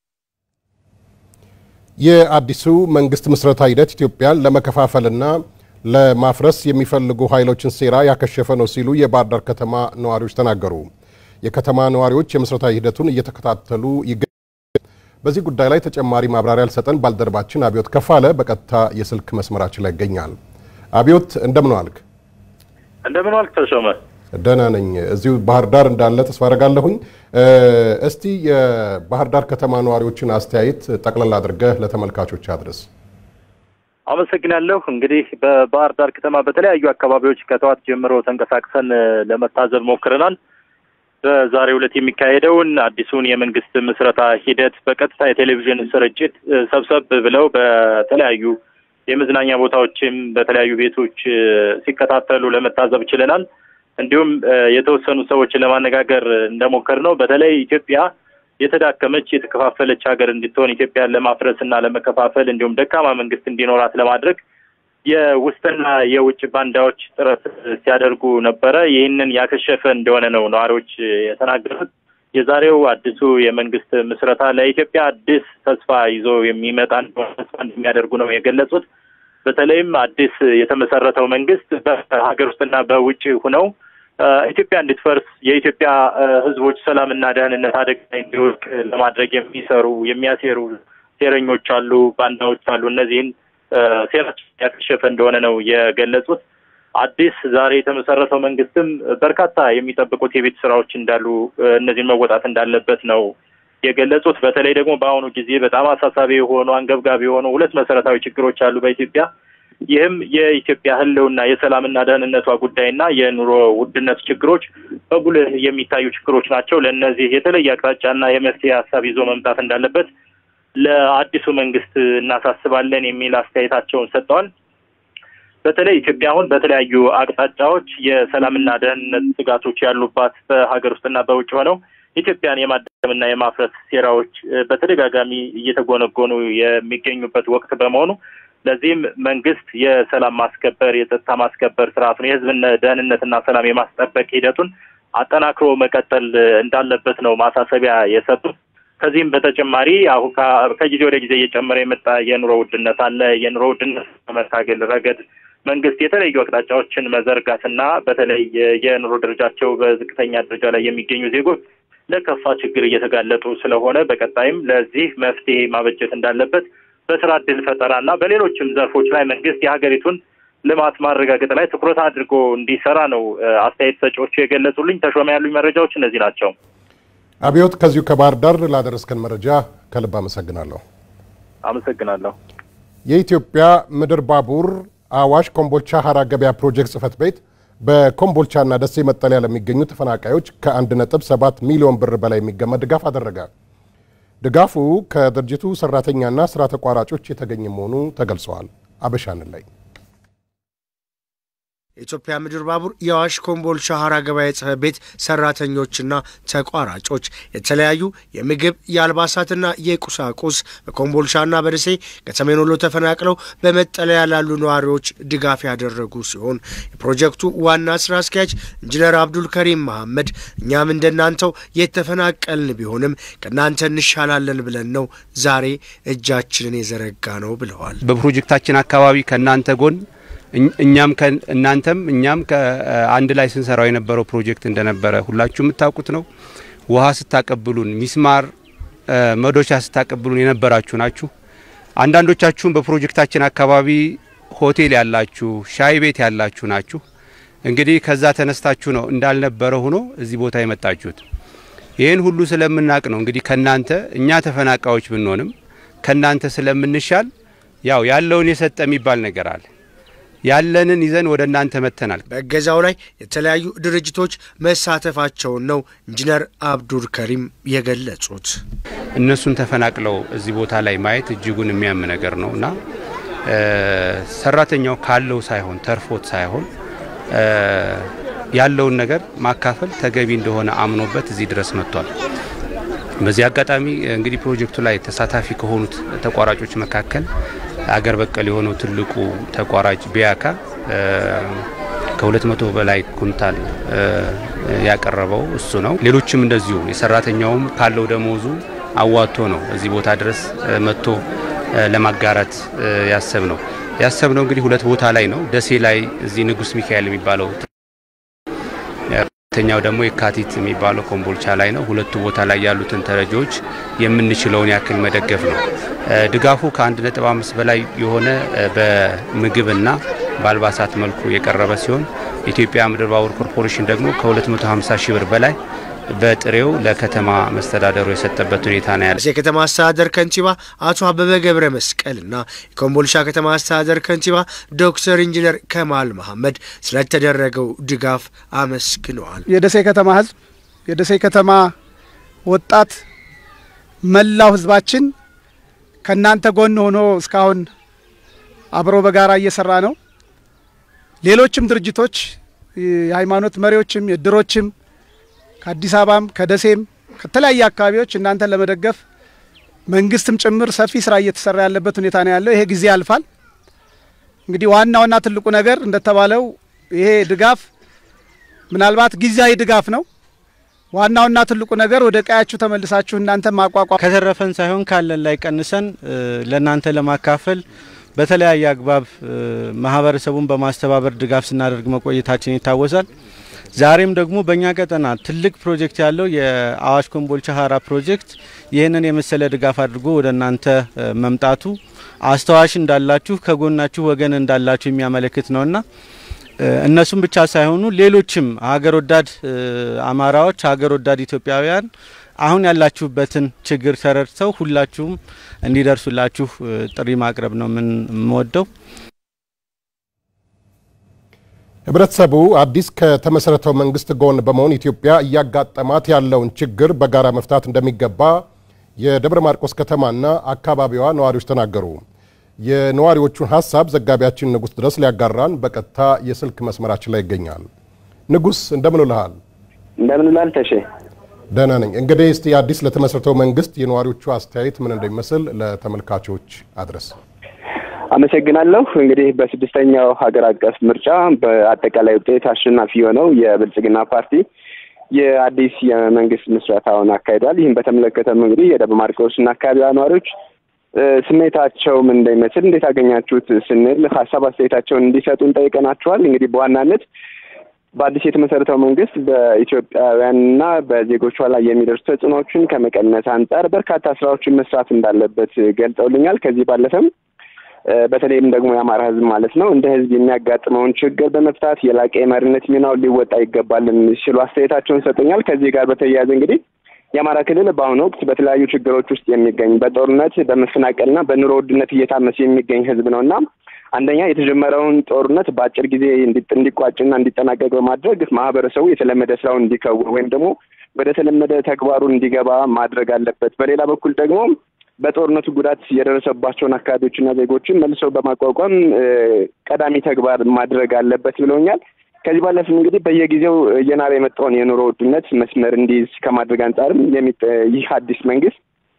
የአዲሱ መንግስት ምስረታ ሂደት ኢትዮጵያን ለመከፋፈልና ለማፍረስ የሚፈልጉ ኃይሎችን ሴራ ያከሸፈ ነው ሲሉ የባህር ዳር ከተማ ነዋሪዎች ተናገሩ። የከተማ ነዋሪዎች የምስረታ ሂደቱን እየተከታተሉ ይገኛሉ። በዚህ ጉዳይ ላይ ተጨማሪ ማብራሪያ ልሰጠን ባልደረባችን አብዮት ከፋለ በቀጥታ የስልክ መስመራችን ላይ ይገኛል። አብዮት እንደምን ዋልክ? እንደምን ዋልክ ተሾመ? ደህና ነኝ። እዚሁ ባህር ዳር እንዳለ ተስፋ አደርጋለሁኝ። እስቲ የባህር ዳር ከተማ ነዋሪዎችን አስተያየት ጠቅለል አድርገህ ለተመልካቾች አድርስ። አመሰግናለሁ። እንግዲህ በባህር ዳር ከተማ በተለያዩ አካባቢዎች ከጠዋት ጀምሮ ተንቀሳቅሰን ለመታዘብ ሞክረናል። በዛሬው ዕለት የሚካሄደውን አዲሱን የመንግስት ምስረታ ሂደት በቀጥታ የቴሌቪዥን ስርጭት ሰብሰብ ብለው በተለያዩ የመዝናኛ ቦታዎችም በተለያዩ ቤቶች ሲከታተሉ ለመታዘብ ችለናል። እንዲሁም የተወሰኑ ሰዎችን ለማነጋገር እንደሞከር ነው በተለይ ኢትዮጵያ የተዳከመች የተከፋፈለች ሀገር እንድትሆን ኢትዮጵያን ለማፍረስ እና ለመከፋፈል እንዲሁም ደካማ መንግስት እንዲኖራት ለማድረግ የውስጥና የውጭ ባንዳዎች ጥረት ሲያደርጉ ነበረ። ይህንን ያከሸፈ እንደሆነ ነው ነዋሪዎች የተናገሩት። የዛሬው አዲሱ የመንግስት ምስረታ ለኢትዮጵያ አዲስ ተስፋ ይዞ የሚመጣ እንደሆነ ተስፋ እንደሚያደርጉ ነው የገለጹት። በተለይም አዲስ የተመሰረተው መንግስት በሀገር ውስጥና በውጭ ሁነው ኢትዮጵያ እንድትፈርስ የኢትዮጵያ ሕዝቦች ሰላምና ደህንነት አደጋ ላይ እንዲወድቅ ለማድረግ የሚሰሩ የሚያሴሩ ሴረኞች አሉ፣ ባንዳዎች አሉ። እነዚህን ሴራቸው ያከሸፈ እንደሆነ ነው የገለጹት። አዲስ ዛሬ የተመሰረተው መንግስትም በርካታ የሚጠብቁት የቤት ስራዎች እንዳሉ እነዚህን መወጣት እንዳለበት ነው የገለጹት። በተለይ ደግሞ በአሁኑ ጊዜ በጣም አሳሳቢ የሆኑ አንገብጋቢ የሆኑ ሁለት መሰረታዊ ችግሮች አሉ በኢትዮጵያ ይህም የኢትዮጵያ ህልውና የሰላምና ደህንነቷ ጉዳይና የኑሮ ውድነት ችግሮች በጉልህ የሚታዩ ችግሮች ናቸው። ለእነዚህ የተለየ አቅጣጫና የመፍትሄ ሀሳብ ይዞ መምጣት እንዳለበት ለአዲሱ መንግስት እናሳስባለን የሚል አስተያየታቸውን ሰጥተዋል። በተለይ ኢትዮጵያ አሁን በተለያዩ አቅጣጫዎች የሰላምና ደህንነት ስጋቶች ያሉባት በሀገር ውስጥና በውጭ ሆነው ኢትዮጵያን የማዳከምና የማፍረስ ሴራዎች በተደጋጋሚ እየተጎነጎኑ የሚገኙበት ወቅት በመሆኑ ለዚህም መንግስት የሰላም ማስከበር የጸጥታ ማስከበር ስርዓቱን የህዝብን ደህንነትና ሰላም የማስጠበቅ ሂደቱን አጠናክሮ መቀጠል እንዳለበት ነው ማሳሰቢያ የሰጡት። ከዚህም በተጨማሪ አሁን ከጊዜ ወደ ጊዜ እየጨመረ የመጣ የኑሮ ውድነት አለ። የኑሮ ውድነት በመታገል ረገድ መንግስት የተለያዩ አቅጣጫዎችን መዘርጋትና በተለይ የኑሮ ደረጃቸው በዝቅተኛ ደረጃ ላይ የሚገኙ ዜጎች ለከፋ ችግር እየተጋለጡ ስለሆነ በቀጣይም ለዚህ መፍትሄ ማበጀት እንዳለበት በስራ እድል ፈጠራና በሌሎችም ዘርፎች ላይ መንግስት የሀገሪቱን ልማት ማረጋገጥ ላይ ትኩረት አድርጎ እንዲሰራ ነው አስተያየት ሰጪዎቹ የገለጹልኝ። ተሾመ ያሉኝ መረጃዎች እነዚህ ናቸው። አብዮት፣ ከዚሁ ከባህር ዳር ላደረስከን መረጃ ከልብ አመሰግናለሁ። አመሰግናለሁ። የኢትዮጵያ ምድር ባቡር አዋሽ ኮምቦልቻ ሀራ ገበያ ፕሮጀክት ጽህፈት ቤት በኮምቦልቻና ደሴ መጠለያ ለሚገኙ ተፈናቃዮች ከ1.7 ሚሊዮን ብር በላይ የሚገመት ድጋፍ አደረገ። ድጋፉ ከድርጅቱ ሰራተኛና ስራ ተቋራጮች የተገኘ መሆኑ ተገልጸዋል። አበሻንን ላይ የኢትዮጵያ ምድር ባቡር የአዋሽ ኮምቦልቻ ሀራ ገበያ ጽሕፈት ቤት ሰራተኞችና ተቋራጮች የተለያዩ የምግብ የአልባሳትና የቁሳቁስ በኮምቦልቻና በደሴ ከሰሜን ወሎ ተፈናቅለው በመጠለያ ላሉ ነዋሪዎች ድጋፍ ያደረጉ ሲሆን የፕሮጀክቱ ዋና ስራ አስኪያጅ ኢንጂነር አብዱል ከሪም መሐመድ እኛም እንደናንተው የተፈናቀልን ቢሆንም ከእናንተ እንሻላለን ብለን ነው ዛሬ እጃችንን የዘረጋ ነው ብለዋል። በፕሮጀክታችን አካባቢ ከእናንተ ጎን እኛም እናንተም እኛም ከአንድ ላይ ስንሰራው የነበረው ፕሮጀክት እንደነበረ ሁላችሁ የምታውቁት ነው። ውሃ ስታቀብሉን፣ ሚስማር መዶቻ ስታቀብሉን የነበራችሁ ናችሁ። አንዳንዶቻችሁም በፕሮጀክታችን አካባቢ ሆቴል ያላችሁ፣ ሻይ ቤት ያላችሁ ናችሁ። እንግዲህ ከዛ ተነስታችሁ ነው እንዳልነበረ ሆኖ እዚህ ቦታ የመጣችሁት። ይህን ሁሉ ስለምናቅ ነው እንግዲህ ከናንተ እኛ ተፈናቃዮች ብንሆንም ከናንተ ስለምንሻል ያው ያለውን የሰጠ የሚባል ነገር አለ ያለንን ይዘን ወደ እናንተ መጥተናል። በእገዛው ላይ የተለያዩ ድርጅቶች መሳተፋቸውን ነው ኢንጂነር አብዱል ከሪም የገለጹት። እነሱን ተፈናቅለው እዚህ ቦታ ላይ ማየት እጅጉን የሚያም ነገር ነው እና ሰራተኛው ካለው ሳይሆን ተርፎት ሳይሆን ያለውን ነገር ማካፈል ተገቢ እንደሆነ አምኖበት እዚህ ድረስ መጥቷል። በዚህ አጋጣሚ እንግዲህ ፕሮጀክቱ ላይ ተሳታፊ ከሆኑት ተቋራጮች መካከል አገር በቀል የሆነው ትልቁ ተቋራጭ ቢያካ ከሁለት መቶ በላይ ኩንታል ያቀረበው እሱ ነው። ሌሎችም እንደዚሁ የሰራተኛውም ካለው ደሞዙ አዋጥቶ ነው እዚህ ቦታ ድረስ መጥቶ ለማጋራት ያሰብ ነው ያሰብ ነው እንግዲህ ሁለት ቦታ ላይ ነው። ደሴ ላይ እዚህ ንጉስ ሚካኤል የሚባለው ሁለተኛው ደግሞ የካቲት የሚባለው ኮምቦልቻ ላይ ነው። ሁለቱ ቦታ ላይ ያሉትን ተረጂዎች የምንችለውን ያክል መደገፍ ነው። ድጋፉ ከ1.5 በላይ የሆነ በምግብና በአልባሳት መልኩ የቀረበ ሲሆን የኢትዮጵያ ምድር ባቡር ኮርፖሬሽን ደግሞ ከ250 ሺህ ብር በላይ በጥሬው ለከተማ መስተዳደሩ የሰጠበት ሁኔታ ነው ያለ። የከተማ አስተዳደር ከንቲባ አቶ አበበ ገብረ መስቀልና የኮምቦልቻ ከተማ አስተዳደር ከንቲባ ዶክተር ኢንጂነር ከማል መሐመድ ስለተደረገው ድጋፍ አመስግነዋል። የደሴ ከተማ ህዝብ፣ የደሴ ከተማ ወጣት፣ መላው ህዝባችን ከእናንተ ጎን ሆኖ እስካሁን አብሮ በጋራ እየሰራ ነው። ሌሎችም ድርጅቶች የሃይማኖት መሪዎችም የድሮችም ከአዲስ አበባም ከደሴም ከተለያየ አካባቢዎች እናንተን ለመደገፍ መንግስትም ጭምር ሰፊ ስራ እየተሰራ ያለበት ሁኔታ ነው ያለው። ይሄ ጊዜ ያልፋል። እንግዲህ ዋናውና ትልቁ ነገር እንደተባለው ይሄ ድጋፍ ምናልባት ጊዜያዊ ድጋፍ ነው። ዋናውና ትልቁ ነገር ወደ ቀያችሁ ተመልሳችሁ እናንተ ማቋቋም ከተረፈን ሳይሆን ካለን ላይ ቀንሰን ለእናንተ ለማካፈል በተለያየ አግባብ ማህበረሰቡን በማስተባበር ድጋፍ ስናደርግ መቆየታችን ይታወሳል። ዛሬም ደግሞ በእኛ ቀጠና ትልቅ ፕሮጀክት ያለው የአዋሽ ኮምቦልቻ ሀራ ፕሮጀክት ይህንን የመሰለ ድጋፍ አድርጎ ወደ እናንተ መምጣቱ አስተዋሽ እንዳላችሁ ከጎናችሁ ወገን እንዳላችሁ የሚያመለክት ነውና እነሱም ብቻ ሳይሆኑ ሌሎችም ሀገር ወዳድ አማራዎች፣ ሀገር ወዳድ ኢትዮጵያውያን አሁን ያላችሁበትን ችግር ተረድተው ሁላችሁም እንዲደርሱላችሁ ጥሪ ማቅረብ ነው ምን የምወደው። ህብረተሰቡ አዲስ ከተመሰረተው መንግስት ጎን በመሆን ኢትዮጵያ እያጋጠማት ያለውን ችግር በጋራ መፍታት እንደሚገባ የደብረ ማርቆስ ከተማና አካባቢዋ ነዋሪዎች ተናገሩ። የነዋሪዎቹን ሀሳብ ዘጋቢያችን ንጉስ ድረስ ሊያጋራን በቀጥታ የስልክ መስመራችን ላይ ይገኛል። ንጉስ እንደምን ውልሃል? እንደምን ውላል ተሼ? ደህና ነኝ። እንግዲህ እስቲ አዲስ ለተመሰረተው መንግስት የነዋሪዎቹ አስተያየት ምን እንደሚመስል ለተመልካቾች አድረስ። አመሰግናለሁ። እንግዲህ በስድስተኛው ሀገር አቀፍ ምርጫ በአጠቃላይ ውጤት አሸናፊ የሆነው የብልጽግና ፓርቲ የአዲስ የመንግስት ምስረታውን አካሂዷል። ይህም በተመለከተም እንግዲህ የደብረ ማርቆስና አካባቢዋ ነዋሪዎች ስሜታቸው ምን እንደሚመስል እንዴት አገኛችሁት ስንል ሀሳብ አስተያየታቸውን እንዲሰጡን ጠይቀናቸዋል። እንግዲህ በዋናነት በአዲስ የተመሰረተው መንግስት በኢትዮጵያውያንና በዜጎቿ ላይ የሚደርሱ ተጽዕኖዎችን ከመቀነስ አንጻር በርካታ ስራዎችን መስራት እንዳለበት ገልጸውልኛል። ከዚህ ባለፈም በተለይም ደግሞ የአማራ ህዝብ ማለት ነው እንደ ህዝብ የሚያጋጥመውን ችግር በመፍታት የላቀ የመሪነት ሚናውን ሊወጣ ይገባል ሲሉ አስተያየታቸውን ሰጡኛል። ከዚህ ጋር በተያያዘ እንግዲህ የአማራ ክልል በአሁኑ ወቅት በተለያዩ ችግሮች ውስጥ የሚገኝ በጦርነት በመፈናቀልና በኑሮ ውድነት እየታመሰ የሚገኝ ህዝብ ነው እና አንደኛ የተጀመረውን ጦርነት በአጭር ጊዜ እንዲቋጭና እንዲጠናቀቅ በማድረግ ማህበረሰቡ የተለመደ ስራውን እንዲከውን ወይም ደግሞ ወደ ተለመደ ተግባሩ እንዲገባ ማድረግ አለበት። በሌላ በኩል ደግሞ በጦርነቱ ጉዳት የደረሰባቸውን አካባቢዎችና ዜጎችን መልሰው በማቋቋም ቀዳሚ ተግባር ማድረግ አለበት ብለውኛል። ከዚህ ባለፍም እንግዲህ በየጊዜው እየናረ የመጣውን የኑሮ ውድነት መስመር እንዲይዝ ከማድረግ አንጻርም ይህ አዲስ መንግስት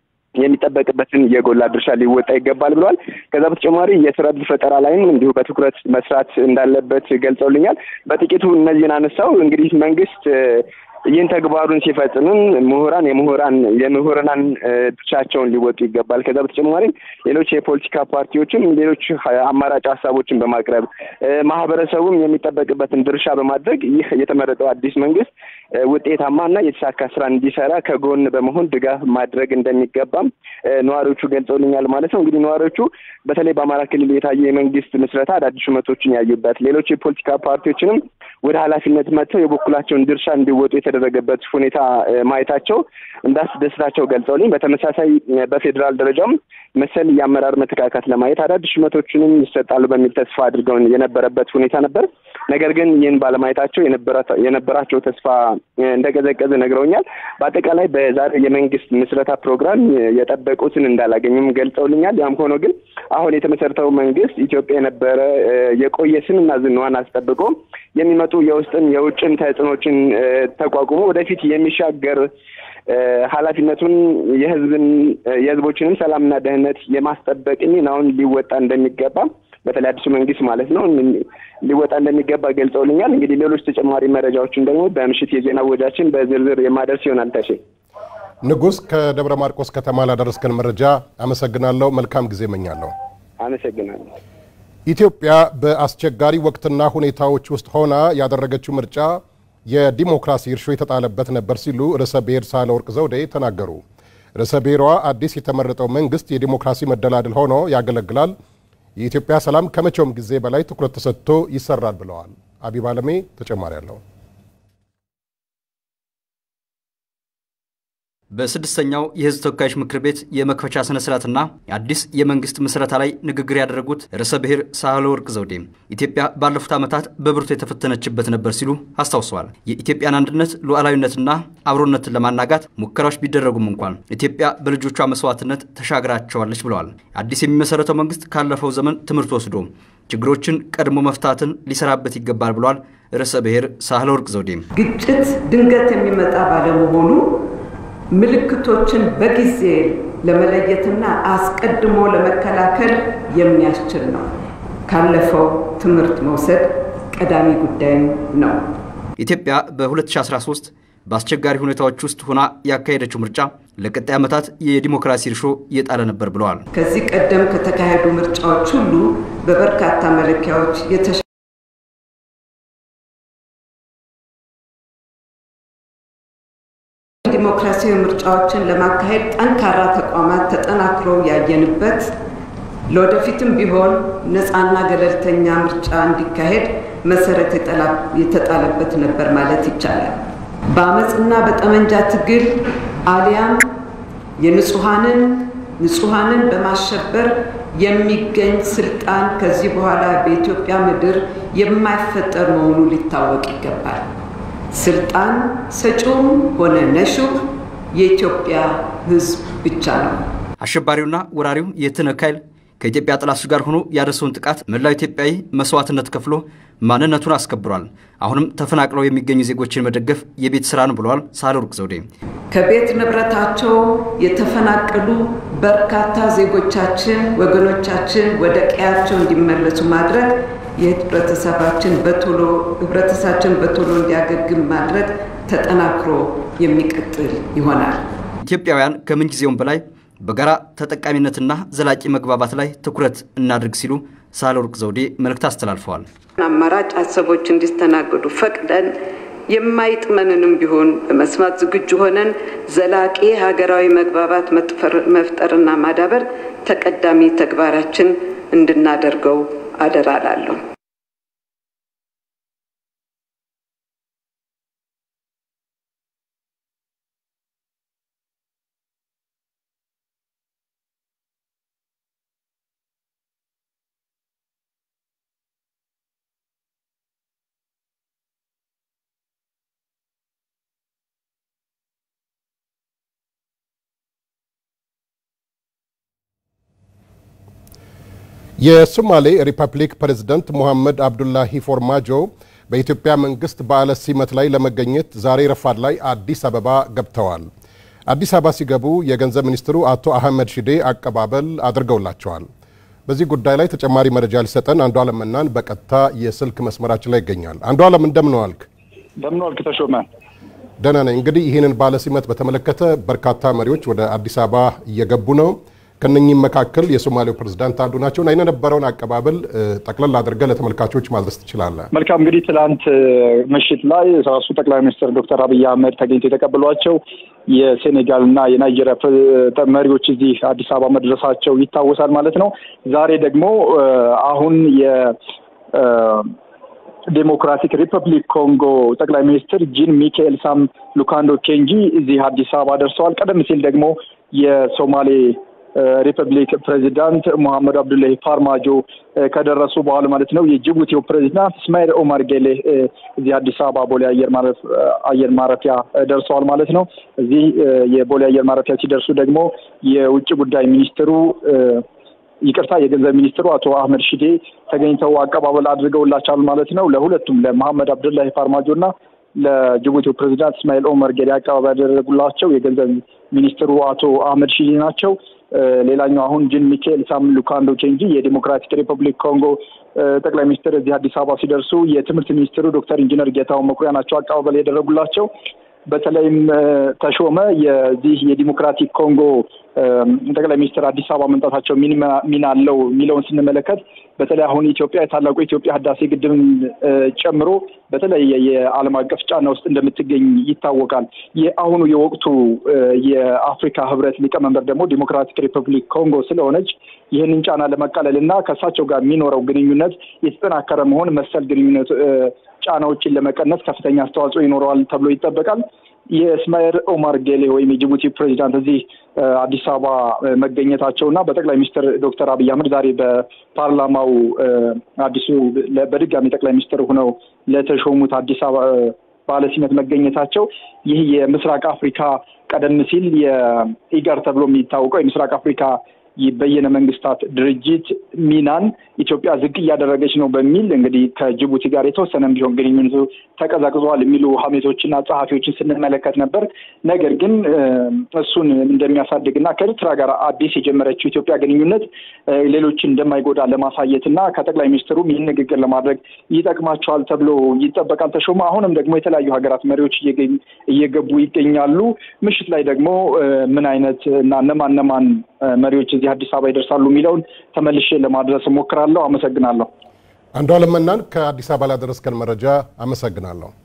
የሚጠበቅበትን የጎላ ድርሻ ሊወጣ ይገባል ብለዋል። ከዛ በተጨማሪ የስራ ዕድል ፈጠራ ላይም እንዲሁ በትኩረት መስራት እንዳለበት ገልጸውልኛል። በጥቂቱ እነዚህን አነሳው። እንግዲህ መንግስት ይህን ተግባሩን ሲፈጽምም ምሁራን የምሁራን የምሁራን ድርሻቸውን ሊወጡ ይገባል። ከዛ በተጨማሪ ሌሎች የፖለቲካ ፓርቲዎችም ሌሎች አማራጭ ሀሳቦችን በማቅረብ ማህበረሰቡም የሚጠበቅበትን ድርሻ በማድረግ ይህ የተመረጠው አዲስ መንግስት ውጤታማና የተሳካ ስራ እንዲሰራ ከጎን በመሆን ድጋፍ ማድረግ እንደሚገባም ነዋሪዎቹ ገልጸውልኛል ማለት ነው። እንግዲህ ነዋሪዎቹ በተለይ በአማራ ክልል የታየ የመንግስት ምስረታ አዳዲስ ሹመቶችን ያዩበት፣ ሌሎች የፖለቲካ ፓርቲዎችንም ወደ ኃላፊነት መጥተው የበኩላቸውን ድርሻ እንዲወጡ የተደረገበት ሁኔታ ማየታቸው እንዳስደስታቸው ገልጸውልኝ በተመሳሳይ በፌዴራል ደረጃም መሰል የአመራር መተካካት ለማየት አዳዲስ ሹመቶችንም ይሰጣሉ በሚል ተስፋ አድርገው የነበረበት ሁኔታ ነበር። ነገር ግን ይህን ባለማየታቸው የነበራቸው ተስፋ እንደቀዘቀዘ ነግረውኛል። በአጠቃላይ በዛሬ የመንግስት ምስረታ ፕሮግራም የጠበቁትን እንዳላገኙም ገልጸውልኛል። ያም ሆኖ ግን አሁን የተመሰረተው መንግስት ኢትዮጵያ የነበረ የቆየ ስምና ዝናዋን አስጠብቆ የሚመጡ የውስጥም የውጭም ተጽዕኖችን ተቋቁሞ ወደፊት የሚሻገር ኃላፊነቱን የህዝብን የህዝቦችንም ሰላምና ደህንነት የማስጠበቅ ሚናውን ሊወጣ እንደሚገባ በተለይ አዲሱ መንግስት ማለት ነው ሊወጣ እንደሚገባ ገልጸውልኛል። እንግዲህ ሌሎች ተጨማሪ መረጃዎችን ደግሞ በምሽት የዜና ወጃችን በዝርዝር የማደርስ ይሆናል። ተሼ ንጉስ፣ ከደብረ ማርቆስ ከተማ ላደረስከን መረጃ አመሰግናለሁ። መልካም ጊዜ እመኛለሁ። አመሰግናለሁ። ኢትዮጵያ በአስቸጋሪ ወቅትና ሁኔታዎች ውስጥ ሆና ያደረገችው ምርጫ የዲሞክራሲ እርሾ የተጣለበት ነበር ሲሉ ርዕሰ ብሔር ሳህለወርቅ ዘውዴ ተናገሩ። ርዕሰ ብሔሯ አዲስ የተመረጠው መንግስት የዲሞክራሲ መደላድል ሆኖ ያገለግላል፣ የኢትዮጵያ ሰላም ከመቼውም ጊዜ በላይ ትኩረት ተሰጥቶ ይሰራል ብለዋል። አቢብ አለሜ ተጨማሪ አለው። በስድስተኛው የህዝብ ተወካዮች ምክር ቤት የመክፈቻ ስነ ስርዓትና የአዲስ የመንግስት ምስረታ ላይ ንግግር ያደረጉት ርዕሰ ብሔር ሳህለወርቅ ዘውዴ ኢትዮጵያ ባለፉት ዓመታት በብርቱ የተፈተነችበት ነበር ሲሉ አስታውሰዋል። የኢትዮጵያን አንድነት ሉዓላዊነትና አብሮነትን ለማናጋት ሙከራዎች ቢደረጉም እንኳን ኢትዮጵያ በልጆቿ መስዋዕትነት ተሻግራቸዋለች ብለዋል። አዲስ የሚመሰረተው መንግስት ካለፈው ዘመን ትምህርት ወስዶ ችግሮችን ቀድሞ መፍታትን ሊሰራበት ይገባል ብለዋል። ርዕሰ ብሔር ሳህለወርቅ ዘውዴ ግጭት ድንገት የሚመጣ ባለመሆኑ ምልክቶችን በጊዜ ለመለየትና አስቀድሞ ለመከላከል የሚያስችል ነው። ካለፈው ትምህርት መውሰድ ቀዳሚ ጉዳይም ነው። ኢትዮጵያ በ2013 በአስቸጋሪ ሁኔታዎች ውስጥ ሆና ያካሄደችው ምርጫ ለቀጣይ ዓመታት የዲሞክራሲ እርሾ እየጣለ ነበር ብለዋል። ከዚህ ቀደም ከተካሄዱ ምርጫዎች ሁሉ በበርካታ መለኪያዎች የተሻ ዲሞክራሲያዊ ምርጫዎችን ለማካሄድ ጠንካራ ተቋማት ተጠናክረው ያየንበት ለወደፊትም ቢሆን ነፃና ገለልተኛ ምርጫ እንዲካሄድ መሰረት የተጣለበት ነበር ማለት ይቻላል። በአመፅና በጠመንጃ ትግል አሊያም የንጹሐንን ንጹሐንን በማሸበር የሚገኝ ስልጣን ከዚህ በኋላ በኢትዮጵያ ምድር የማይፈጠር መሆኑ ሊታወቅ ይገባል። ስልጣን ሰጪውም ሆነ ነሺው የኢትዮጵያ ሕዝብ ብቻ ነው። አሸባሪውና ወራሪው የትነግ ኃይል ከኢትዮጵያ ጠላቶች ጋር ሆኖ ያደረሰውን ጥቃት መላው ኢትዮጵያዊ መስዋዕትነት ከፍሎ ማንነቱን አስከብሯል። አሁንም ተፈናቅለው የሚገኙ ዜጎችን መደገፍ የቤት ስራ ነው ብለዋል ሳህለወርቅ ዘውዴ። ከቤት ንብረታቸው የተፈናቀሉ በርካታ ዜጎቻችን ወገኖቻችን ወደ ቀያቸው እንዲመለሱ ማድረግ የህብረተሰባችን በቶሎ ህብረተሰባችን በቶሎ እንዲያገግም ማድረግ ተጠናክሮ የሚቀጥል ይሆናል። ኢትዮጵያውያን ከምን ጊዜውም በላይ በጋራ ተጠቃሚነትና ዘላቂ መግባባት ላይ ትኩረት እናድርግ ሲሉ ሳህለወርቅ ዘውዴ መልእክት አስተላልፈዋል። አማራጭ ሀሳቦች እንዲስተናገዱ ፈቅደን የማይጥመንንም ቢሆን በመስማት ዝግጁ ሆነን ዘላቂ ሀገራዊ መግባባት መፍጠርና ማዳበር ተቀዳሚ ተግባራችን እንድናደርገው አደራ ላለሁ። የሶማሌ ሪፐብሊክ ፕሬዝደንት ሙሐመድ አብዱላሂ ፎርማጆ በኢትዮጵያ መንግስት በዓለ ሲመት ላይ ለመገኘት ዛሬ ረፋድ ላይ አዲስ አበባ ገብተዋል። አዲስ አበባ ሲገቡ የገንዘብ ሚኒስትሩ አቶ አህመድ ሺዴ አቀባበል አድርገውላቸዋል። በዚህ ጉዳይ ላይ ተጨማሪ መረጃ ሊሰጠን አንዱ አለም መናን በቀጥታ የስልክ መስመራችን ላይ ይገኛል። አንዱ አለም እንደምን ዋልክ? እንደምን ዋልክ ተሾመ? ደህና ነኝ። እንግዲህ ይህንን በዓለ ሲመት በተመለከተ በርካታ መሪዎች ወደ አዲስ አበባ እየገቡ ነው። ከነኚህም መካከል የሶማሌው ፕሬዝዳንት አንዱ ናቸው እና የነበረውን አቀባበል ጠቅለል አድርገህ ለተመልካቾች ማድረስ ትችላለህ? መልካም እንግዲህ ትላንት ምሽት ላይ ራሱ ጠቅላይ ሚኒስትር ዶክተር አብይ አህመድ ተገኝተው የተቀበሏቸው የሴኔጋል እና የናይጄሪያ መሪዎች እዚህ አዲስ አበባ መድረሳቸው ይታወሳል ማለት ነው። ዛሬ ደግሞ አሁን የ ዴሞክራቲክ ሪፐብሊክ ኮንጎ ጠቅላይ ሚኒስትር ጂን ሚካኤል ሳም ሉካንዶ ኬንጂ እዚህ አዲስ አበባ ደርሰዋል። ቀደም ሲል ደግሞ የሶማሌ ሪፐብሊክ ፕሬዚዳንት ሙሐመድ አብዱላሂ ፋርማጆ ከደረሱ በኋላ ማለት ነው የጅቡቲው ፕሬዚዳንት እስማኤል ኦማር ጌሌ እዚህ አዲስ አበባ ቦሌ አየር ማረፊያ ደርሰዋል ማለት ነው። እዚህ የቦሌ አየር ማረፊያ ሲደርሱ ደግሞ የውጭ ጉዳይ ሚኒስትሩ ይቅርታ የገንዘብ ሚኒስትሩ አቶ አህመድ ሺዴ ተገኝተው አቀባበል አድርገውላቸዋል ማለት ነው። ለሁለቱም ለመሐመድ አብዱላሂ ፋርማጆ እና ለጅቡቲው ፕሬዚዳንት እስማኤል ኦመር ጌሌ አቀባበል ያደረጉላቸው የገንዘብ ሚኒስትሩ አቶ አህመድ ሺዴ ናቸው። ሌላኛው አሁን ጂን ሚካኤል ሳም ሉካንዶ ኬንጂ የዲሞክራቲክ ሪፐብሊክ ኮንጎ ጠቅላይ ሚኒስትር እዚህ አዲስ አበባ ሲደርሱ የትምህርት ሚኒስትሩ ዶክተር ኢንጂነር ጌታሁን መኩሪያ ናቸው አቀባበል ያደረጉላቸው። በተለይም ተሾመ የዚህ የዲሞክራቲክ ኮንጎ ጠቅላይ ሚኒስትር አዲስ አበባ መምጣታቸው ሚና አለው የሚለውን ስንመለከት በተለይ አሁን ኢትዮጵያ የታላቁ የኢትዮጵያ ህዳሴ ግድብን ጨምሮ በተለየ የዓለም አቀፍ ጫና ውስጥ እንደምትገኝ ይታወቃል። የአሁኑ የወቅቱ የአፍሪካ ህብረት ሊቀመንበር ደግሞ ዲሞክራቲክ ሪፐብሊክ ኮንጎ ስለሆነች ይህንን ጫና ለመቃለል እና ከእሳቸው ጋር የሚኖረው ግንኙነት የተጠናከረ መሆን መሰል ግንኙነት ጫናዎችን ለመቀነስ ከፍተኛ አስተዋጽኦ ይኖረዋል ተብሎ ይጠበቃል። የእስማኤል ኦማር ጌሌ ወይም የጅቡቲ ፕሬዚዳንት እዚህ አዲስ አበባ መገኘታቸው እና በጠቅላይ ሚኒስትር ዶክተር አብይ አህመድ ዛሬ በፓርላማው አዲሱ በድጋሚ ጠቅላይ ሚኒስትር ሆነው ለተሾሙት አዲስ አበባ ባለሲመት መገኘታቸው ይህ የምስራቅ አፍሪካ ቀደም ሲል የኢጋር ተብሎ የሚታወቀው የምስራቅ አፍሪካ በየነ መንግስታት ድርጅት ሚናን ኢትዮጵያ ዝቅ እያደረገች ነው በሚል እንግዲህ ከጅቡቲ ጋር የተወሰነም ቢሆን ግንኙነቱ ተቀዛቅዟል የሚሉ ሀሜቶችና ጸሐፊዎችን ስንመለከት ነበር። ነገር ግን እሱን እንደሚያሳድግና ከኤርትራ ጋር አዲስ የጀመረችው ኢትዮጵያ ግንኙነት ሌሎችን እንደማይጎዳ ለማሳየት እና ከጠቅላይ ሚኒስትሩም ይህን ንግግር ለማድረግ ይጠቅማቸዋል ተብሎ ይጠበቃል። ተሾመ አሁንም ደግሞ የተለያዩ ሀገራት መሪዎች እየገቡ ይገኛሉ። ምሽት ላይ ደግሞ ምን አይነት እና እነማን እነማን መሪዎች እዚህ አዲስ አበባ ይደርሳሉ የሚለውን ተመልሼ ለማድረስ እሞክራለሁ። አመሰግናለሁ። አንዱ አለም መናን ከአዲስ አበባ ላደረስከን መረጃ አመሰግናለሁ።